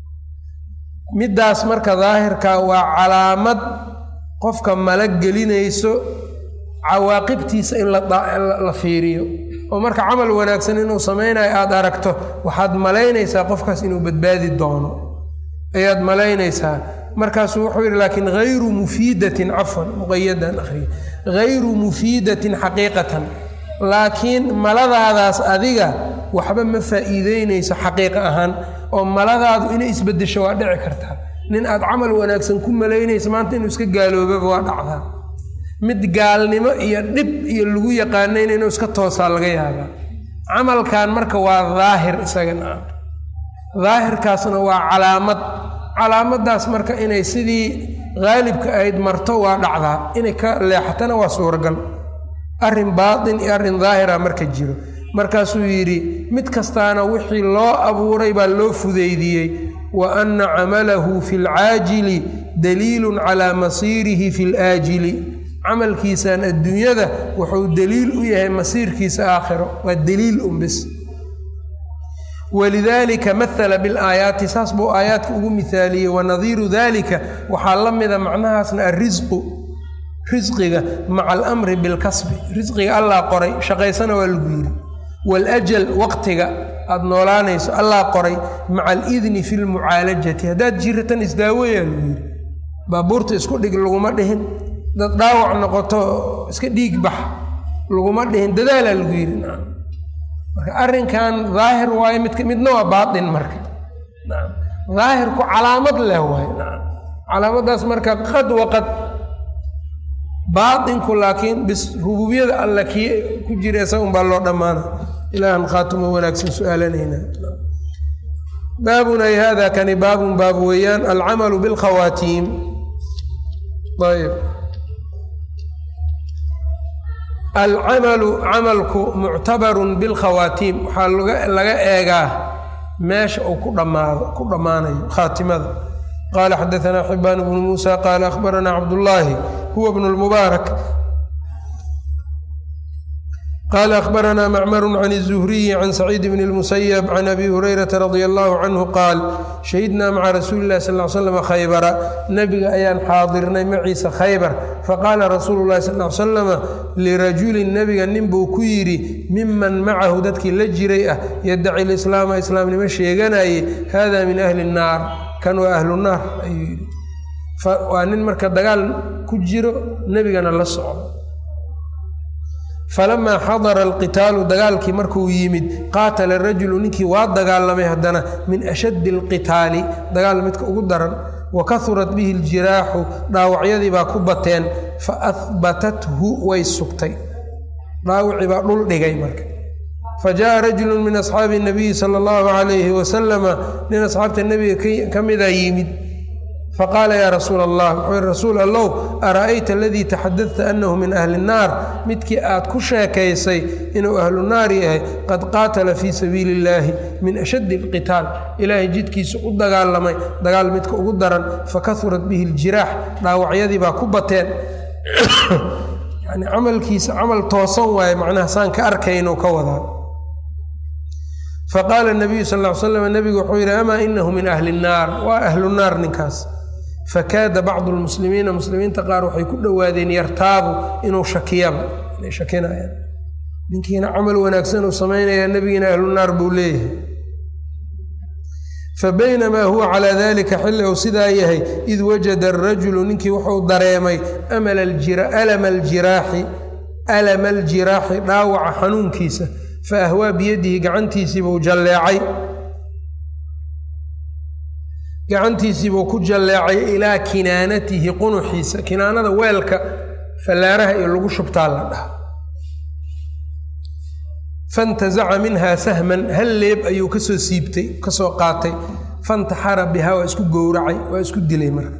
middaas marka daahirka waa calaamad qofka mala gelinayso cawaaqibtiisa in la fiiriyo oo marka camal wanaagsan inuu samaynayo aada aragto waxaad malaynaysaa qofkaas inuu badbaadi doono ayaad malaynaysaa markaasuu wuxuu yidhi laakiin hayru mufiidatin cafwan muqayadan akhriya hayru mufiidatin xaqiiqatan laakiin maladaadaas adiga waxba ma faa'iideynayso xaqiiqa ahaan oo maladaadu inay isbedesho waa dhici kartaa nin aad camal wanaagsan ku malaynaysa maanta inuu iska gaaloobaba waa dhacdaa mid gaalnimo iyo dhib iyo lagu yaqaanayna inuu iska toosaa laga yaabaa camalkan marka waa daahir isagana daahirkaasna waa calaamad calaamadaas marka inay sidii haalibka ahayd marto waa dhacdaa inay ka leexatana waa suuragal arrin baatin iyo arrin daahira marka jiro markaasuu yidhi mid kastaana wixii loo abuuray baa loo fudeydiyey wa anna camalahu fi lcaajili daliilun calaa masiirihi fi laajili camalkiisan adduunyada wuxuu daliil u yahay masiirkiisa aakhiro waa daliil unbis walidaalika mahala bilaayaati saas buu aayaadka ugu mihaaliyey wanadiiru dalika waxaa la mida macnahaasna alrisqu risqiga maca alamri bilkasbi risqiga allaa qoray shaqaysana waa lagu yidhi waljal waqtiga aada noolaanayso allaa qoray maca alidni fi lmucaalajati haddaad jiratan isdaaweyaa lagu yidhi baabuurta isku dhig laguma dhihin dad dhaawac noqoto iska dhiig bax laguma dhihin dadaalaa lagu yidhi marka arrinkan daahir waaye midka midna waa baatin marka daahirku calaamad leh waay calaamadaas marka qad waqad baatinku laakiin bis rububiyada alla kii ku jira isaga un baa loo dhammaana ilaahan khaatimo wanaagsan su-aalanayna baabun ay hada kani baabun baab weeyaan alcamalu bilkhawaatiim ayb alcamalu camalku muctabarun bilkhawaatiim waxaa laga eegaa meesha uu ku dhammaado ku dhammaanayo khaatimada qaala xadaanaa xibaan bnu muusa qaala akhbaranaa cabdullaahi huwa bnu lmubaarak qaala akhbaranaa macmaru can الzuhriyi can saciid bn اlmusayab can abi hurayrata radia allahu canhu qaal shahidnaa maca rasuuli illahi sal l slam khaybara nebiga ayaan xaadirnay maciisa khaybar faqaala rasuulu llahi sal l slama lirajulin nebiga nin buu ku yidhi miman macahu dadkii la jiray ah yadaci lislaama islaamnimo sheeganaye hada min ahli الnaar kan waa ahlu naar ayuu yidhi waa nin marka dagaal ku jiro nebigana la socdo falamaa xadara alqitaalu dagaalkii markuu yimid qaatala rajulu ninkii waa dagaalamay haddana min ashaddi alqitaali dagaal midka ugu daran wa kahurat bihi ljiraaxu dhaawacyadii baa ku bateen fa ahbatathu way sugtay dhaawacii baa dhul dhigay marka fa jaءa rajulu min asxaabi الnabiyi salى اllahu عalayhi wasalama nin asxaabta nebiga ka mida yimid faqaala yaa rasuula allah wuxuu yihi rasuul allow ara'ayta aladii taxadadta annahu min ahli الnaar midkii aad ku sheekaysay inuu ahlu naar yahay qad qaatala fii sabiili اllaahi min ashaddi اlqitaal ilaahay jidkiisa u dagaalamay dagaal midka ugu daran fakahurat bihi اljiraax dhaawacyadii baa ku bateen yani camalkiisa camal toosan waaye macnaha saan ka arkaynu ka wadaa faqaala nabiyu sal l slam nebigu wuxuu yidhi amaa inahu min ahli الnaar waa ahlu naar ninkaas fakaada bacdu lmuslimiina muslimiinta qaar waxay ku dhowaadeen yartaabu inuu shakiyaba inay shakinayaan ninkiina camal wanaagsan uu samaynayaa nebigiina ahlu naar buu leeyahay fabaynamaa huwa calaa dalika xilli uu sidaa yahay id wajada arajulu ninkii wuxuu dareemay alama aljiraaxi alama aljiraaxi dhaawaca xanuunkiisa fa ahwaa biyadihi gacantiisiibuu jalleecay gacantiisiibuu ku jalleecay ilaa kinaanatihi qunuxiisa kinaanada weelka fallaaraha iyo lagu shubtaa la dhaha fantazaca minhaa sahman hal leeb ayuu kasoo siibtay kasoo qaatay fantaxara bihaa waa isku gowracay waa isku dilay marka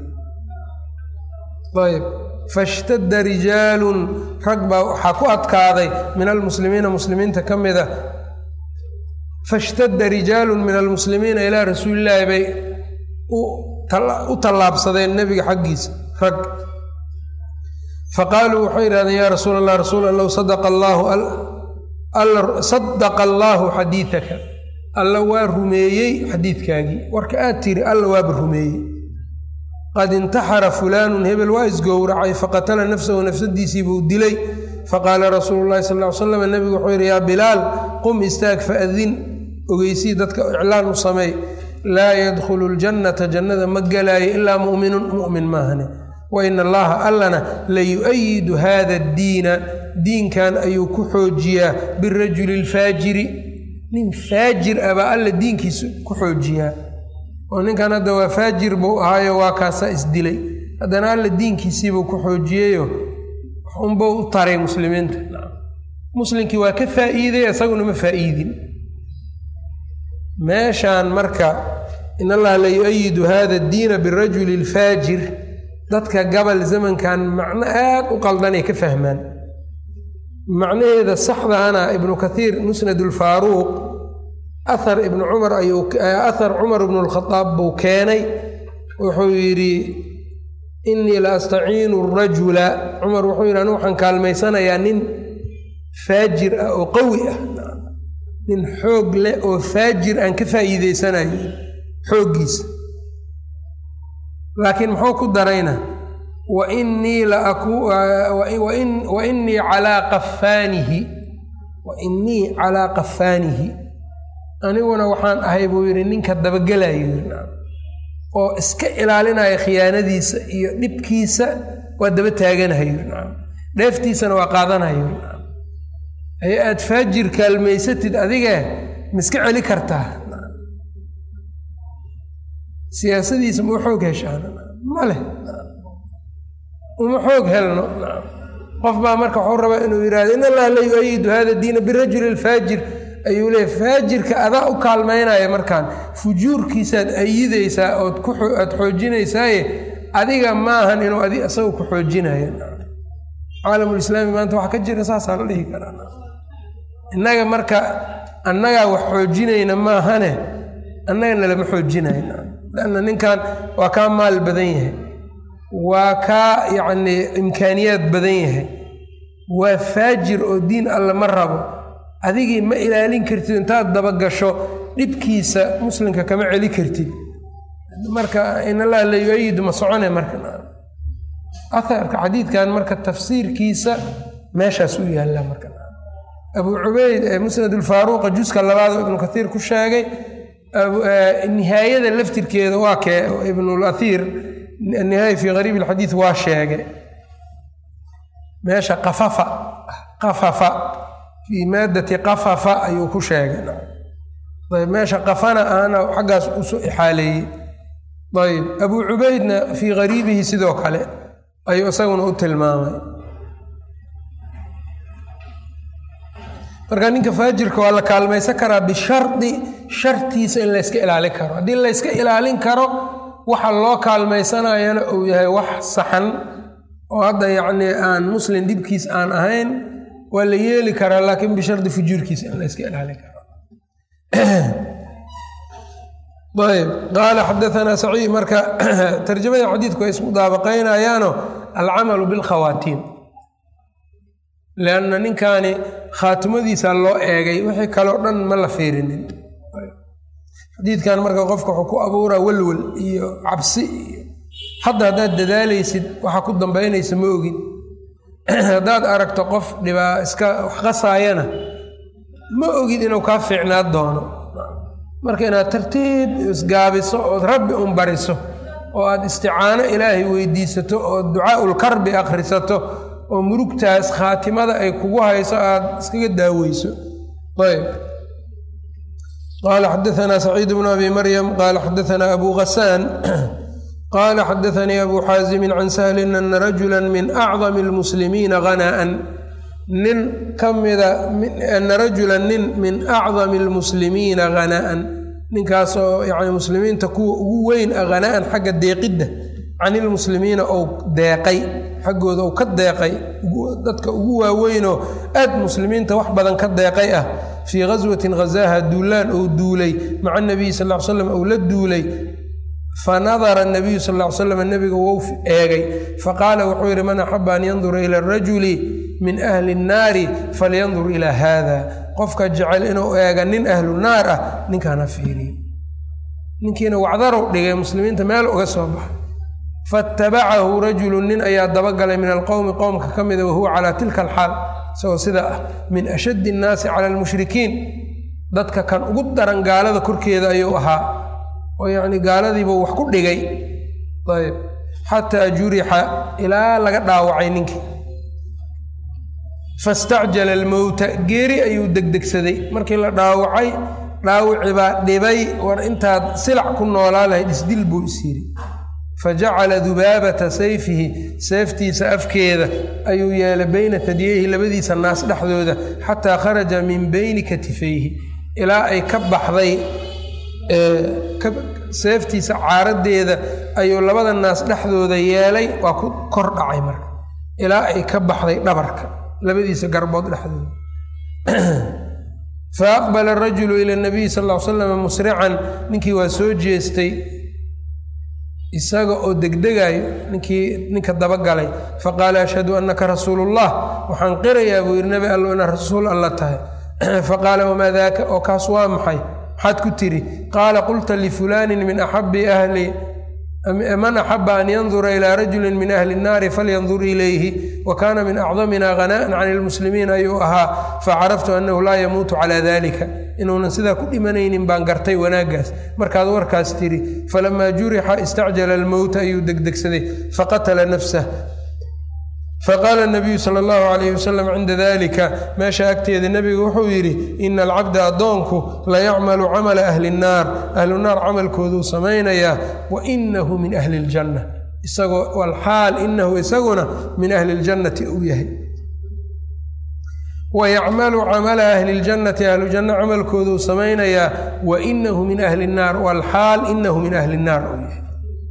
ayb fashtadda rijaalun rag baa waxaa ku adkaaday min almuslimiina muslimiinta ka mida fashtadda rijaalun min almuslimiina ilaa rasuulillaahi bay u tallaabsadeen nebiga xaggiisa rag faqaaluu waxay yidhahdeen yaa rasuul allah rasuul allow sadaqa allaahu sadaqa allaahu xadiidaka alla waa rumeeyey xadiidkaagii warka aad tiri alla waaba rumeeyey qad intaxara fulaanun hebel waa isgowracay faqatala nafsahu nafsadiisii buu dilay faqaala rasuulu llahi sal ly slam nebigu wuxuu yidhi yaa bilaal qum istaag faadin ogeysii dadka iclaan u sameey laa yadkhulu ljannata jannada ma gelaayo ilaa mu'minun mu'min maahane wa ina allaha allana la yu-ayidu hada addiina diinkan ayuu ku xoojiyaa birajuli lfaajiri nin faajir ah baa alla diinkiisa ku xoojiyaa oo ninkan hadda waa faajir buu ahaayo waa kaasaa isdilay haddana alla diinkiisiibuu ku xoojiyeyo unbuu u taray muslimiinta muslimkii waa ka faa'iiday isaguna ma faa'iidin meeshaan marka in allaha la yu-ayidu hada addiina birajuli lfaajir dadka gabal zamankan macno aad u qaldanay ka fahmaan macnaheeda saxdaana ibnu kathiir musnad ulfaaruuq ahar ibnu cumar ayuu ahar cumar ibnu lkhadaab buu keenay wuxuu yidhi innii la astaciinu rajula cumar wuxuu yidhi anigu waxaan kaalmaysanayaa nin faajir ah oo qawi ah nin xoog leh oo faajir aan ka faa'iideysanayo xooggiisa laakiin muxuu ku darayna wa innii wa innii calaa qafaanihi wa innii calaa qafaanihi aniguna waxaan ahay buu yidhi ninka dabagelayo oo iska ilaalinaya khiyaanadiisa iyo dhibkiisa waa daba taaganahayo dheeftiisana waa qaadanayo ee aad faajir kaalmaysatid adige miska celi kartaa siyaasadiisa ma u xoog heshaan ma leh uma xoog helno qof baa marka waxuu rabaa inuu yidhahdo in allaha la yu-ayidu hada diina birajuli lfaajir ayuu leeya faajirka adaa u kaalmaynaya markaan fujuurkiisaad ayidaysaa ood aad xoojinaysaaye adiga maahan inuu adi isaga ku xoojinayo caalamulislaami maanta waxa ka jira saasaa la dhihi karaa innaga marka annagaa wax xoojinayna maahane annagana lama xoojinayn lanna ninkan waa kaa maal badan yahay waa kaa yacnii imkaaniyaad badan yahay waa faajir oo diin alle ma rabo adigii ma ilaalin kartid intaad dabagasho dhibkiisa muslimka kama celi kartid marka in allaha la yu-ayidu ma socone marka aharka xadiidkan marka tafsiirkiisa meeshaas u yaalla marka abu cubeyd ee musnad ulfaaruuqa juska labaad oo ibnu kathiir ku sheegay nihaayada laftirkeeda waa kee ibnulaiir nihaaya fii gariib alxadiid waa sheegay meesha qafafa qafafa fii maadati qafafa ayuu ku sheegay ayb meesha qafana ahna xaggaas usoo ixaaleeyey ayb abuu cubaydna fii gariibihi sidoo kale ayuu isaguna u tilmaamay marka ninka faajirka waa la kaalmaysan karaa bishardi shartiisa in layska ilaalin karo haddii layska ilaalin karo waxa loo kaalmaysanayana uu yahay wax saxan oo hadda yacnii aan muslim dhibkiis aan ahayn waa la yeeli karaa laakiin bishardi fujuurkiisa in layska ilaalin karo ayb qaala xadaanaa saciid marka tarjamada xadiidku ay ismudaabaqaynayaano alcamalu bilkhawaatiim lianna ninkaani khaatimadiisa loo eegay wixii kaleo dhan ma la fiirinin xadiidkan marka qofka wuxuu ku abuuraa walwal iyo cabsi iyo hadda haddaad dadaalaysid waxa ku dambaynaysa ma ogin haddaad aragto qof dhibaa iska wax qasaayana ma ogid inuu kaa fiicnaa doono marka inaad tartiib isgaabiso ood rabbi un bariso oo aad isticaano ilaahay weydiisato oo ducaaul karbi akhrisato oo murugtaas khaatimada ay kugu hayso aad iskaga daaweyso ayb qaala xadaanaa saciid bnu abi maryam qaala xadaanaa abu ghasaan qaala xadaanii abu xaasimin can sahlin ana rajula min acdami almuslimiina hana'an nin ka mida ana rajula nin min acdami almuslimiina hana'an ninkaasoo yani muslimiinta kuwa ugu weyn a hana'an xagga deeqidda can ilmuslimiina ou deeqay xaggooda ou ka deeqay dadka ugu waaweynoo aad muslimiinta wax badan ka deeqay ah fii ghaswatin ghazaaha duulaan ou duulay maca nabiyi sal l slam ou la duulay fanadara nabiyu sal l slam nebiga wou eegay faqaala wuxuu yidhi man axaba an yandura ila arajuli min ahli nnaari falyandur ilaa haada qofka jecel inuu eega nin ahlu naar ah ninkaana fiiriyo ninkiina wacdarow dhigay muslimiinta meel uga soo baxay faatabacahu rajulu nin ayaa dabagalay min alqowmi qowmka ka mida wahuwa calaa tilka alxaal isagoo sidaa ah min ashaddi innaasi cala almushrikiin dadka kan ugu daran gaalada korkeeda ayuu ahaa oo yacni gaaladiibuu wax ku dhigay ayb xataa jurixa ilaa laga dhaawacay ninkii fastacjala almowta geeri ayuu degdegsaday markii la dhaawacay dhaawici baa dhibay war intaad silac ku noolaa lahayd isdil buu is yidhi fajacala dubaabata sayfihi seeftiisa afkeeda ayuu yeelay beyna tadyeyhi labadiisa naas dhexdooda xataa kharaja min beyni katifayhi ilaa ay ka baxday seeftiisa caaradeeda ayuu labada naas dhexdooda yeelay waa ku kor dhacay marka ilaa ay ka baxday dhabarka labadiisa garbood dhexdooda fa aqbala arajulu ila nabiyi sal l slam musrican ninkii waa soo jeestay isaga oo degdegayo ninkii ninka dabagalay faqaala ashhadu annaka rasuulullah waxaan qirayaa buu yidhi nabi allo inaad rasuul alla tahay faqaala wamaa daaka oo kaas waa maxay maxaad ku tiri qaala qulta lifulaanin min axabi ahli man axaba an yandura ilaa rajulin min ahli nnaari falyandur ilayhi wa kaana min acdamina hana'an can ilmuslimiin ayuu ahaa facaraftu annahu laa yamuutu calaa dalika inuunan sidaa ku dhimanaynin baan gartay wanaaggaas markaad warkaas tiri falamaa jurixa istacjala almowta ayuu degdegsaday faqatala nafsah faqaala nabiyu sala allahu calayhi wasalam cinda dalika meesha agteeda nebigu wuxuu yidhi ina alcabda addoonku layacmalu camala ahli nnaar ahlu naar camalkooduu samaynayaa wa inahu min ahli ljanna isagoo walxaal inahu isaguna min ahli ljannati uu yahay wayacmalu camala ahli ljannati ahlu janno camalkooduu samaynayaa wa inahu min ahli nnaar walxaal inahu min ahli nnaar uu yahay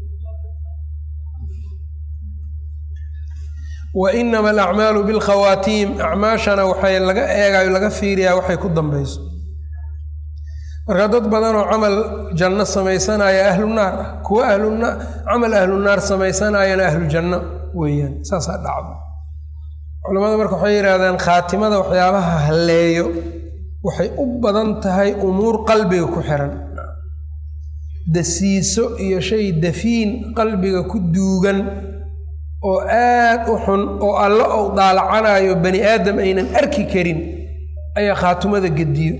wa inama alacmaalu bilkhawaatiim acmaashana waxay laga eegayo laga fiiriyaa waxay ku dambayso marka dad badanoo camal janno samaysanaya ahlu naar ah kuwa ahluna camal ahlu naar samaysanayana ahlu janno weeyaan saasaa dhacda culamada marka waxay yidhahdaan khaatimada waxyaabaha halleeyo waxay u badan tahay umuur qalbiga ku xiran dasiiso iyo shay dafiin qalbiga ku duugan oo aad u xun oo alle ou daalacanayo bani aadam aynan arki karin ayaa khaatumada gediyo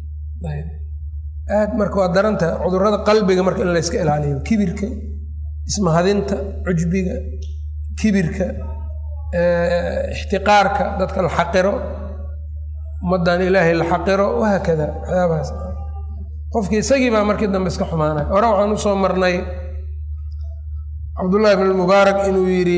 aad marka waa daranta cudurrada qalbiga marka in layska ilaaliyo kibirka ismahadinta cujbiga kibirka ixtiqaarka dadka la xaqiro ummaddan ilaahay la xaqiro wahaakada waxyaabahaas qofkii isagii baa markii dambe iska xumaanaya hore waxaan usoo marnay cabdullaahi bn mubaarak inuu yidhi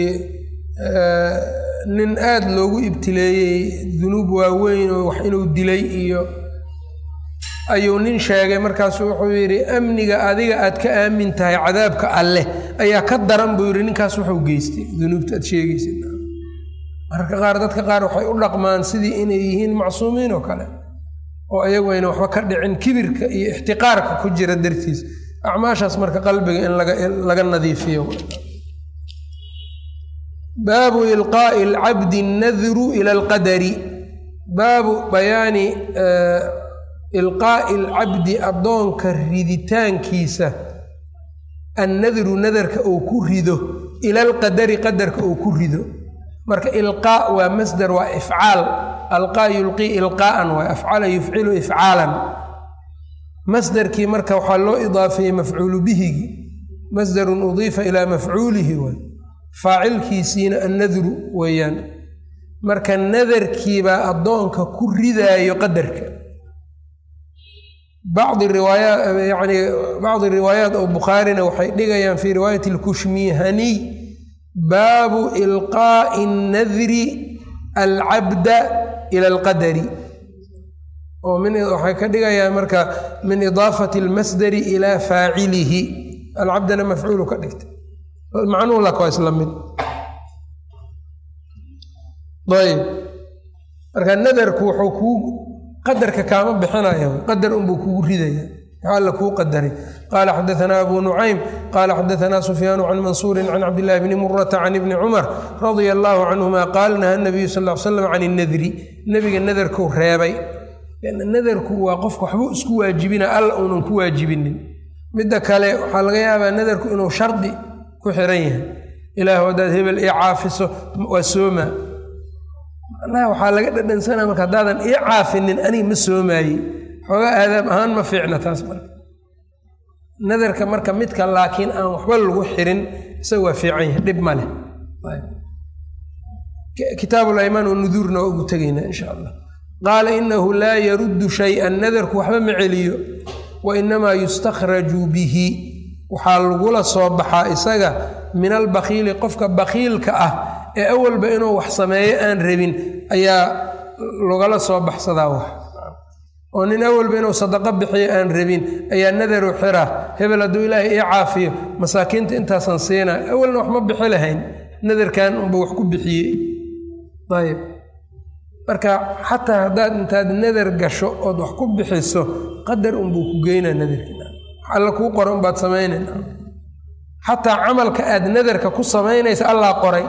nin aada loogu ibtileeyey dunuub waaweyn oo wax inuu dilay iyo ayuu nin sheegay markaasu wuxuu yidhi amniga adiga aad ka aamin tahay cadaabka alleh ayaa ka daran buu yidhi ninkaas wuxuu geystay dunuubta aad sheegaysa mararka qaar dadka qaar waxay u dhaqmaan sidii inay yihiin macsuumiin oo kale oo ayagu ayna waxba ka dhicin kibirka iyo ixtiqaarka ku jira dartiis acmaashaas marka qalbiga in laga nadiifiyo baabu ilqaa'i alcabdi annadru ila alqadari baabu bayaani ilqaa'i alcabdi addoonka riditaankiisa annadru nadarka uu ku rido ila alqadari qadarka uu ku rido marka ilqaa waa masdar waa ifcaal alqaa yulqii ilqaa'an waa afcala yufcilu ifcaalan masdarkii marka waxaa loo idaafeeyey mafcuulu bihigi masdarun udiifa ilaa mafcuulihi waay faacilkiisiina annadru weeyaan marka nadarkiibaa addoonka ku ridaayo qadarka bacdi riwaayaa yani bacdi riwaayaat oo bukhaarina waxay dhigayaan fii riwaayati alkushmihaniy baabu ilqaa'i annadri alcabda ila alqadari oo min waxay ka dhigayaan marka min idaafati almasdari ilaa faacilihi alcabdana mafcuulu ka dhigtay macnuhu laka waa isla mid ayb marka nadarku wuxuu kuu qadarka kaama bixinaya qadar unbuu kugu ridaya maxaa alla kuu qadaray qaala xadaanaa abu nucaym qaala xadaanaa sufyaanu can mansuurin can cabdillahi bni murata can ibni cumar radia allaahu canhuma qaal naha nabiyu sal l slam can innadri nebiga nadarkuu reebay nadarku waa qofka waxbuu isku waajibina alla uunan ku waajibinin midda kale waxaa laga yaabaa nadarku inuu shardi ku xiran yahay ilaah haddaad hebel ii caafiso waa sooma macnaha waxaa laga dhadhansanaa marka haddaadan ii caafinin aniga ma soomaaye xoogaa aadaab ahaan ma fiicna taas marka nadarka marka midka laakiin aan waxba lagu xirin isaga waa fiican yahay dhib ma leh kitaabul aymaan oo nuduurna waa ugu tegaynaa insha allah qaala inahu laa yaruddu shay-an nadarku waxba ma celiyo wa inamaa yustakhraju bihi waxaa lagula soo baxaa isaga min albakiili qofka bakiilka ah ee awalba inuu wax sameeyo aan rabin ayaa lagala soo baxsadaa wax oo nin awalba inuu sadaqo bixiyo aan rabin ayaa nadaru xira hebel hadduu ilaahay ii caafiyo masaakiinta intaasan siinaa awalna wax ma bixi lahayn nadarkan unba wax ku bixiyey ayb marka xataa haddaad intaad nadar gasho ood wax ku bixiso qadar unbuu ku geynaa nadarkina alla kuu qora unbaad samaynayna xataa camalka aad nadarka ku samaynaysa allaa qoray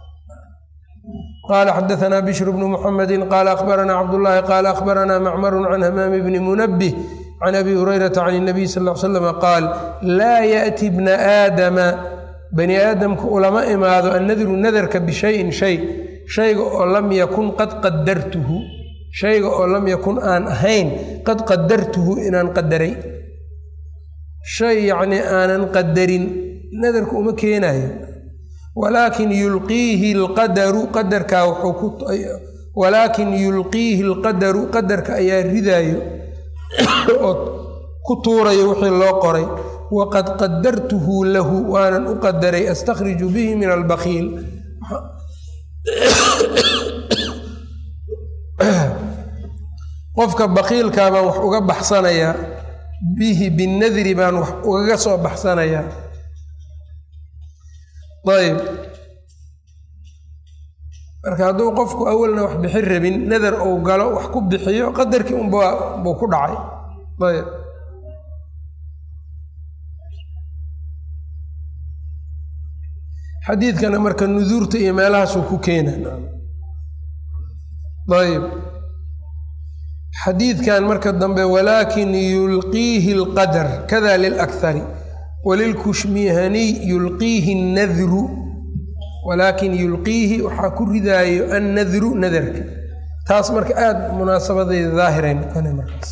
qaala xadaanaa bishru bnu muxamedi qaala akhbaranaa cabdullaahi qaala akhbaranaa macmarun can hamaami bni munabih can abi hurayrata can inabiy sal l slam qaal laa yaأti bna aadama bani aadamka ulama imaado annadru nadarka bishayin shay shayga oo lam yakun qad qadartuhu shayga oo lam yakun aan ahayn qad qadartuhu inaan qadaray shay yacnii aanan qadarin nadarku uma keenayo walaakin yulqiihi alqadaru qadarkaa wuxuu ku walaakin yulqiihi alqadaru qadarka ayaa ridaayo oo ku tuurayo wixii loo qoray waqad qadartuhu lahu waanan u qadaray astakhriju bihi min albakiil qofka bakiilkaa baan wax uga baxsanayaa bihi binadri baan wax ugaga soo baxsanayaa ayb marka hadduu qofku awalna wax bixin rabin nadar uu galo wax ku bixiyo qadarkii unbuu ku dhacay ayb xadiidkana marka nuduurta iyo meelahaasuu ku keena ayb xadiidkan marka dambe walaakin yulqiihi alqadar kada lilakhari walilkushmihaniy yulqiihi annadru walaakin yulqiihi waxaa ku ridaayo annadru nadarka taas marka aada munaasabadeeda daahiray noqona markaas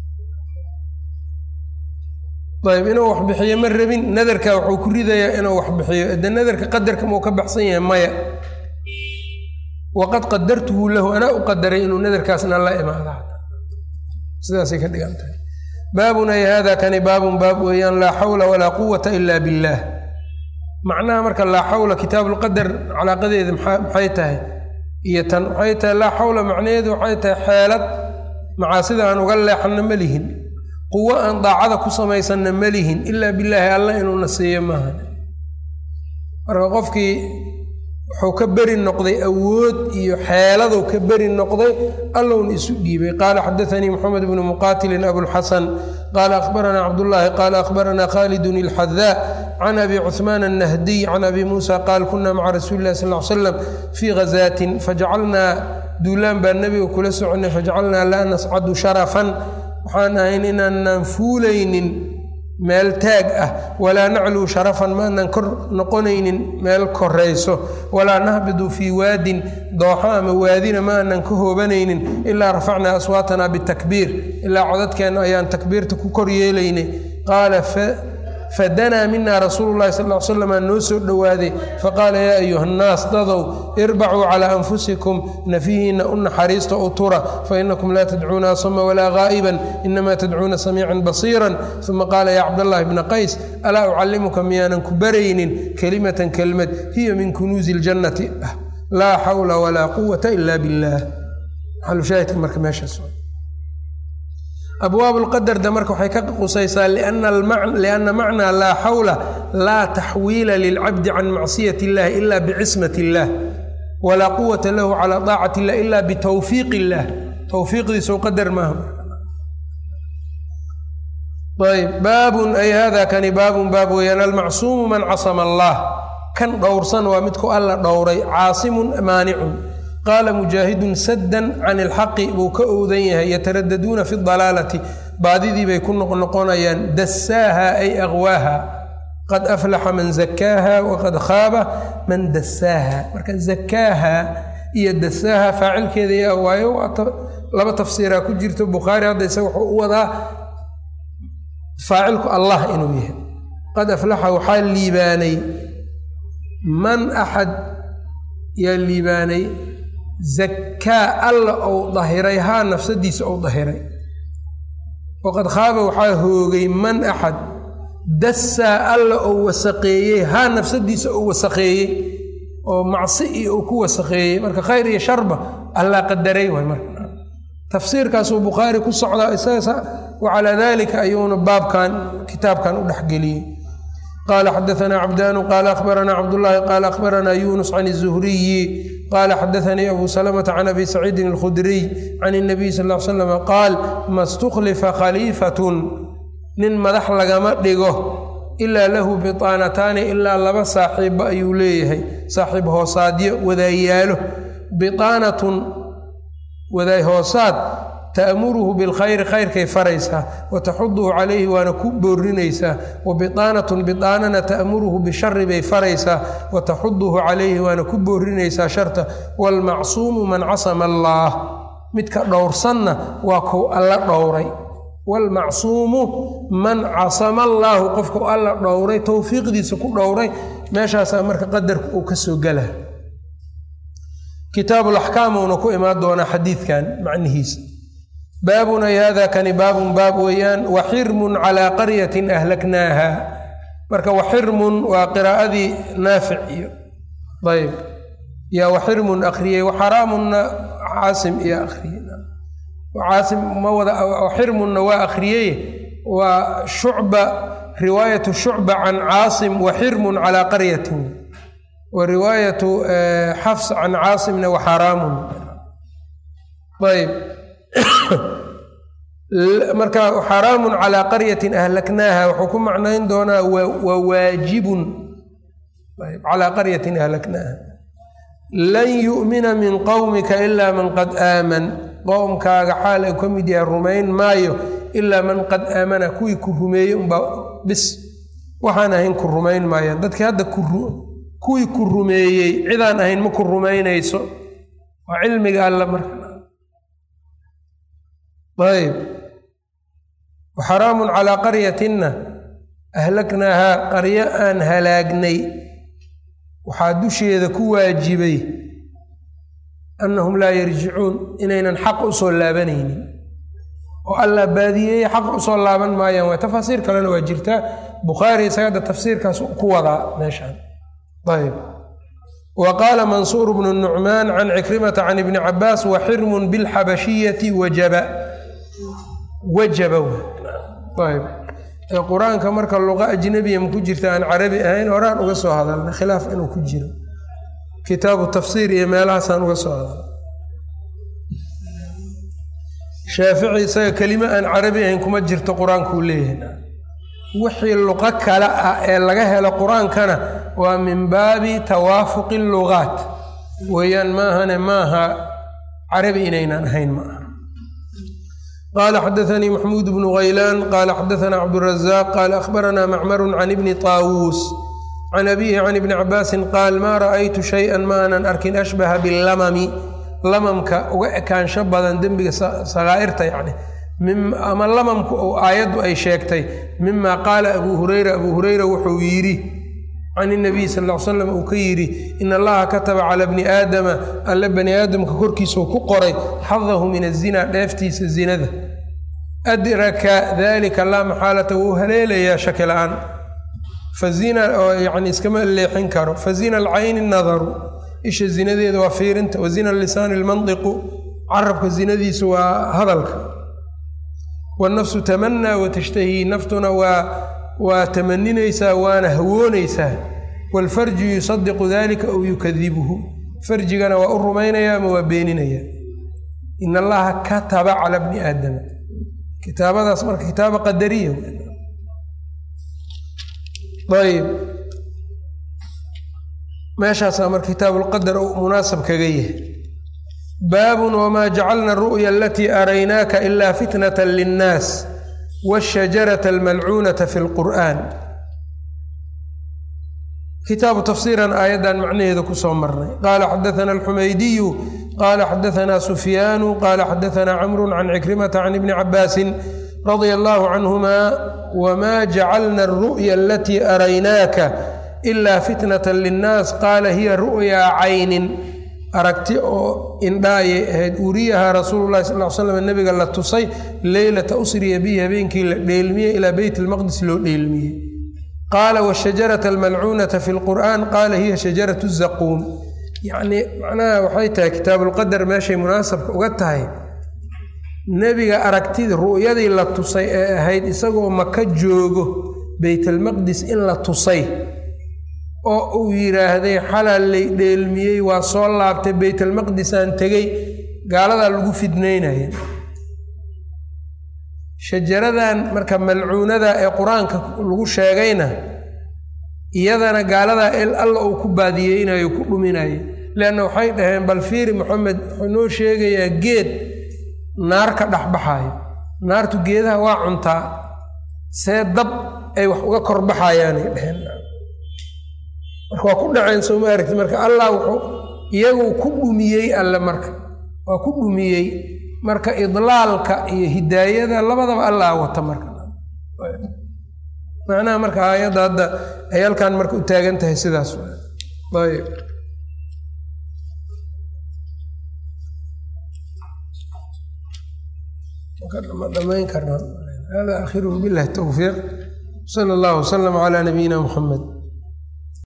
ayb inuu wax bixiyo ma rabin nadarka wuxuu ku ridayaa inuu wax bixiyo de nadarka qadarka mau ka baxsan yahay maya waqad qadartuhu lahu anaa u qadaray inuu nadarkaasna la imaada sidaasay ka dhigan tahay baabun ay hada kani baabun baab weeyaan laa xawla walaa quwata ila billaah macnaha marka laa xawla kitaabuulqadar calaaqadeeda maxay tahay iyo tan waxay tahay laa xawla macnaheedu waxay tahay xeelad macaasida aan uga leexanna ma lihin quwo aan daacada ku samaysanna ma lihin ilaa bilaahi alla inuuna siiyo maaha marka qofkii wuxuu ka beri noqday awood iyo xeeladuu ka beri noqday allowna isu dhiibay qaala xadaanii moxamed bnu muqaatilin abulxasan qaala akhbaranaa cabdullaahi qaala akhbaranaa khaalidun ilxadaa can abi cuhmaan annahdiy can abi muusa qaal kuna maca rasuuli illahi sal l slam fii ghazaatin fajacalnaa duulaan baa nebiga kula soconay fajacalnaa laa nascadu sharafan waxaan ahayn inaanaan fuulaynin meel taag ah walaa nacluu sharafan maanaan kor noqonaynin meel korayso walaa nahbidu fii waadin dooxo ama waadina ma aanan ka hoobanaynin ilaa rafacnaa aswaatanaa bitakbiir ilaa codadkeenna ayaan takbiirta ku kor yeelaynay qaala fadanaa mina rasuulu llahi sal l slam noo soo dhowaaday faqaala yaa ayuha nnaas dadow irbacuu calaa anfusikum nafihiinna u naxariista u tura fainakum laa tadcuuna asama walaa gaa'iban inamaa tadcuuna samiican basiiran uma qaala yaa cabdallahi bna qays alaa ucallimuka miyaanan ku baraynin kelimatan kelmad hiya min kunuusi ljannati ah laa xawla walaa quwata ila billaah maxalushaahidka marka meeshaas abwaab lqadarda marka waxay ka qusaysaa lianna macnaa laa xawla laa taxwiila lilcabdi can macsiyat illahi ila bicismat illaah walaa quwata lahu calaa daacati illah ila bitawfiiq illaah towfiiqdiisou qadar maaha ayb baabun ay hada kani baabun baab weeyaan almacsuumu man casama allah kan dhowrsan waa midku alla dhowray caasimun maanicun qaala mujaahidun saddan can ilxaqi buu ka owdan yahay yataraddaduuna fi dalaalati baadidii bay ku noqnoqonayaan dasaaha ay aqwaaha qad aflaxa man zakaaha waqad khaaba man dasaaha marka zakaaha iyo dasaaha faacilkeeda yaa waayo laba tafsiiraa ku jirto bukhaari hadda isaga wuxuu u wadaa faacilku allah inuu yahay qad aflaxa waxaa liibaanay man axad yaa liibaanay zakaa alla ou dahiray haa nafsadiisa ou dahiray waqad khaaba waxaa hoogay man axad dassaa alla ou wasaqeeyey haa nafsadiisa ou wasaqeeyey oo macsi iyo uu ku wasaqeeyey marka khayr iyo sharba allaa qadaray waay marka tafsiirkaasuu bukhaari ku socdaa isaga wacalaa dalika ayuuna baabkan kitaabkan u dhexgeliyey qala xadaanaa cabdaanu qaala akhbaranaa cabdullaahi qaala akhbaranaa yunus can الzuhriyi qaala xadaanii abu salamata can abi saciidin اlkhudriy can الnabiy sal l slam qaal ma stuklifa khaliifatun nin madax lagama dhigo ilaa lahu biطaanataani ilaa laba saaxiibba ayuu leeyahay saaxiib hoosaadyo wadaayaalo biطaanatun wadaay hoosaad ta'muruhu bilkhayri khayrkay faraysaa wa taxuduhu calayhi waana ku boorinaysaa wa bidaanatun bidaanana ta'muruhu bishari bay faraysaa wa taxuduhu calayhi waana ku boorinaysaa sharta waalmacsuumu man casama allaah midka dhowrsanna waa kow alla dhowray waalmacsuumu man casama allaahu qofku alla dhowray towfiiqdiisa ku dhowray meeshaasaa marka qadarku uu ka soo gala kitaabulaxkaam uuna ku imaan doonaa xadiidkan macnihiisa baabun ay hada kani baabun baab weeyaan waxirmun calaa qaryatin ahlaknaaha marka waxirmun waa qiraa'adii naafic iyo ayb yaa waxirmun akhriyey waxaraamunna caasim iyo akhriyey caasim ma wada waxirmunna waa akhriyey waa shucba riwaayatu shucba can caasim waxirmun calaa qaryatin wa riwaayatu xafs can caasimna waxaraamun ayb marka xaraamun calaa qaryatin ahlaknaaha wuxuu ku macnayn doonaa wa waajibun calaa qaryatin ahlaknaaha lan yu'mina min qowmika ilaa man qad aaman qowmkaaga xaal ay ka mid yahay rumayn maayo ilaa man qad aamana kuwii ku rumeeyey unbaa bis waxaan ahayn ku rumayn maayaan dadkii hadda kuwii ku rumeeyey cidaan ahayn ma ku rumaynayso waa cilmiga alla marka ayb waxaraamun calaa qaryatinna ahlaknaahaa qaryo aan halaagnay waxaa dusheeda ku waajibay annahum laa yarjicuun inaynan xaq u soo laabanaynin oo allah baadiyeeye xaq usoo laaban maayaan waa tafaasiir kalena waa jirtaa bukhaari isaga hadda tafsiirkaas ku wadaa meeshaan ayb wa qaala mansuur bnu nucmaan can cikrimata can ibni cabaas wa xirmun bilxabashiyati wajaba wajaba ayb ee qur-aanka marka luqa ajnabiya ma ku jirta aan carabi ahayn horaan uga soo hadalna khilaaf inuu ku jiro kitaabu tafsiir iyo meelahaasaan uga soo hadalna shaafici isaga kelime aan carabi ahayn kuma jirto qur-aankuu leeyahay wixii luqo kale ah ee laga helo qur-aankana waa min baabi tawaafuqi lugaat weeyaan maahane maaha carabi inaynan ahayn ma aha qaala xadaanii maxmuud bnu haylaan qaala xadaanaa cabdurazaq qaala akhbaranaa macmaru can ibni taawuus can abiihi can ibni cabaasin qaal maa ra'aytu shay-an ma aanan arkin ashbaha bilamami lamamka uga ekaansho badan dembiga sakaa'irta yacni ama lamamku ou aayaddu ay sheegtay mima qaala abuu hureyra abuu hureyra wuxuu yidhi can inabiy sal l slam uu ka yidhi in allaha kataba cala bni aadama alle bani aadamka korkiisau ku qoray xadahu min azina dheeftiisa zinada adraka dalika laa maxaalata wuu haleelayaa shaki la-aan fazina oo yani iskama leexin karo fazina alcayni nadaru isha zinadeeda waa fiirinta wa zina lisaani lmandiqu carabka zinadiisu waa hadalka wannafsu tamanaa watashtahi naftuna waa waa tamaninaysaa waana hawoonaysaa waalfarju yusadiqu dalika aw yukadibuhu farjigana waa u rumaynaya ama waa beeninaya in allaha kataba cala bni aadama kitaabadaas marka kitaaba qadariya ayb meeshaasaa marka kitaabuulqadar u munaasab kaga yahay baabun wmaa jacalna aru'ya alatii araynaaka ila fitnata linnaas wاshajarata almalcuunata fi lqur'an kitaabu tafsiiran aayaddan macnaheeda kusoo marnay qaala xadaana alxumaydiyu qaala xadaana sufyaanu qaala xadaana camru can cikrimata can ibni cabaasin radia allahu canhuma wma jacalna aru'ya alatii araynaaka ila fitnata linnaas qaala hiya ru'yaa caynin aragti oo indhaayay ahayd uriyahaa rasuululahi sal l slam nabiga la tusay leylata usriya bihi habeenkii la dheelmiyey ilaa beyt lmaqdis loo dheelmiyey qaala washajarata almalcuunata fi lqur'aan qaala hiya shajaratu zaquum yacnii macnaha waxay tahay kitaabulqadar meeshay munaasabka uga tahay nebiga aragtidii ru'yadii la tusay ee ahayd isagoo maka joogo beytalmaqdis in la tusay oo uu yidhaahday xalal lay dheelmiyey waa soo laabtay beytalmaqdisaan tegey gaaladaa lagu fidnaynaya shajaradan marka malcuunada ee qur-aanka lagu sheegayna iyadana gaaladaa el alla uu ku baadiyeynayo ku dhuminayo leanna waxay dhaheen bal fiiri maxamed wuxuu noo sheegayaa geed naar ka dhexbaxayo naartu geedaha waa cuntaa see dab ay wax uga korbaxayaanay dheheen marka waa ku dhaceen soo ma aragti marka allah wuxuu iyagu ku dhumiyey alle marka waa ku dhumiyey marka idlaalka iyo hidaayada labadaba allah wata marka macnaha marka aayadda hadda ay halkan marka u taagan tahay sidaas ayb ma dhamayn karna hada akhiruhu billahi towfiiq sala allahu wasalam calaa nabiyina muxamed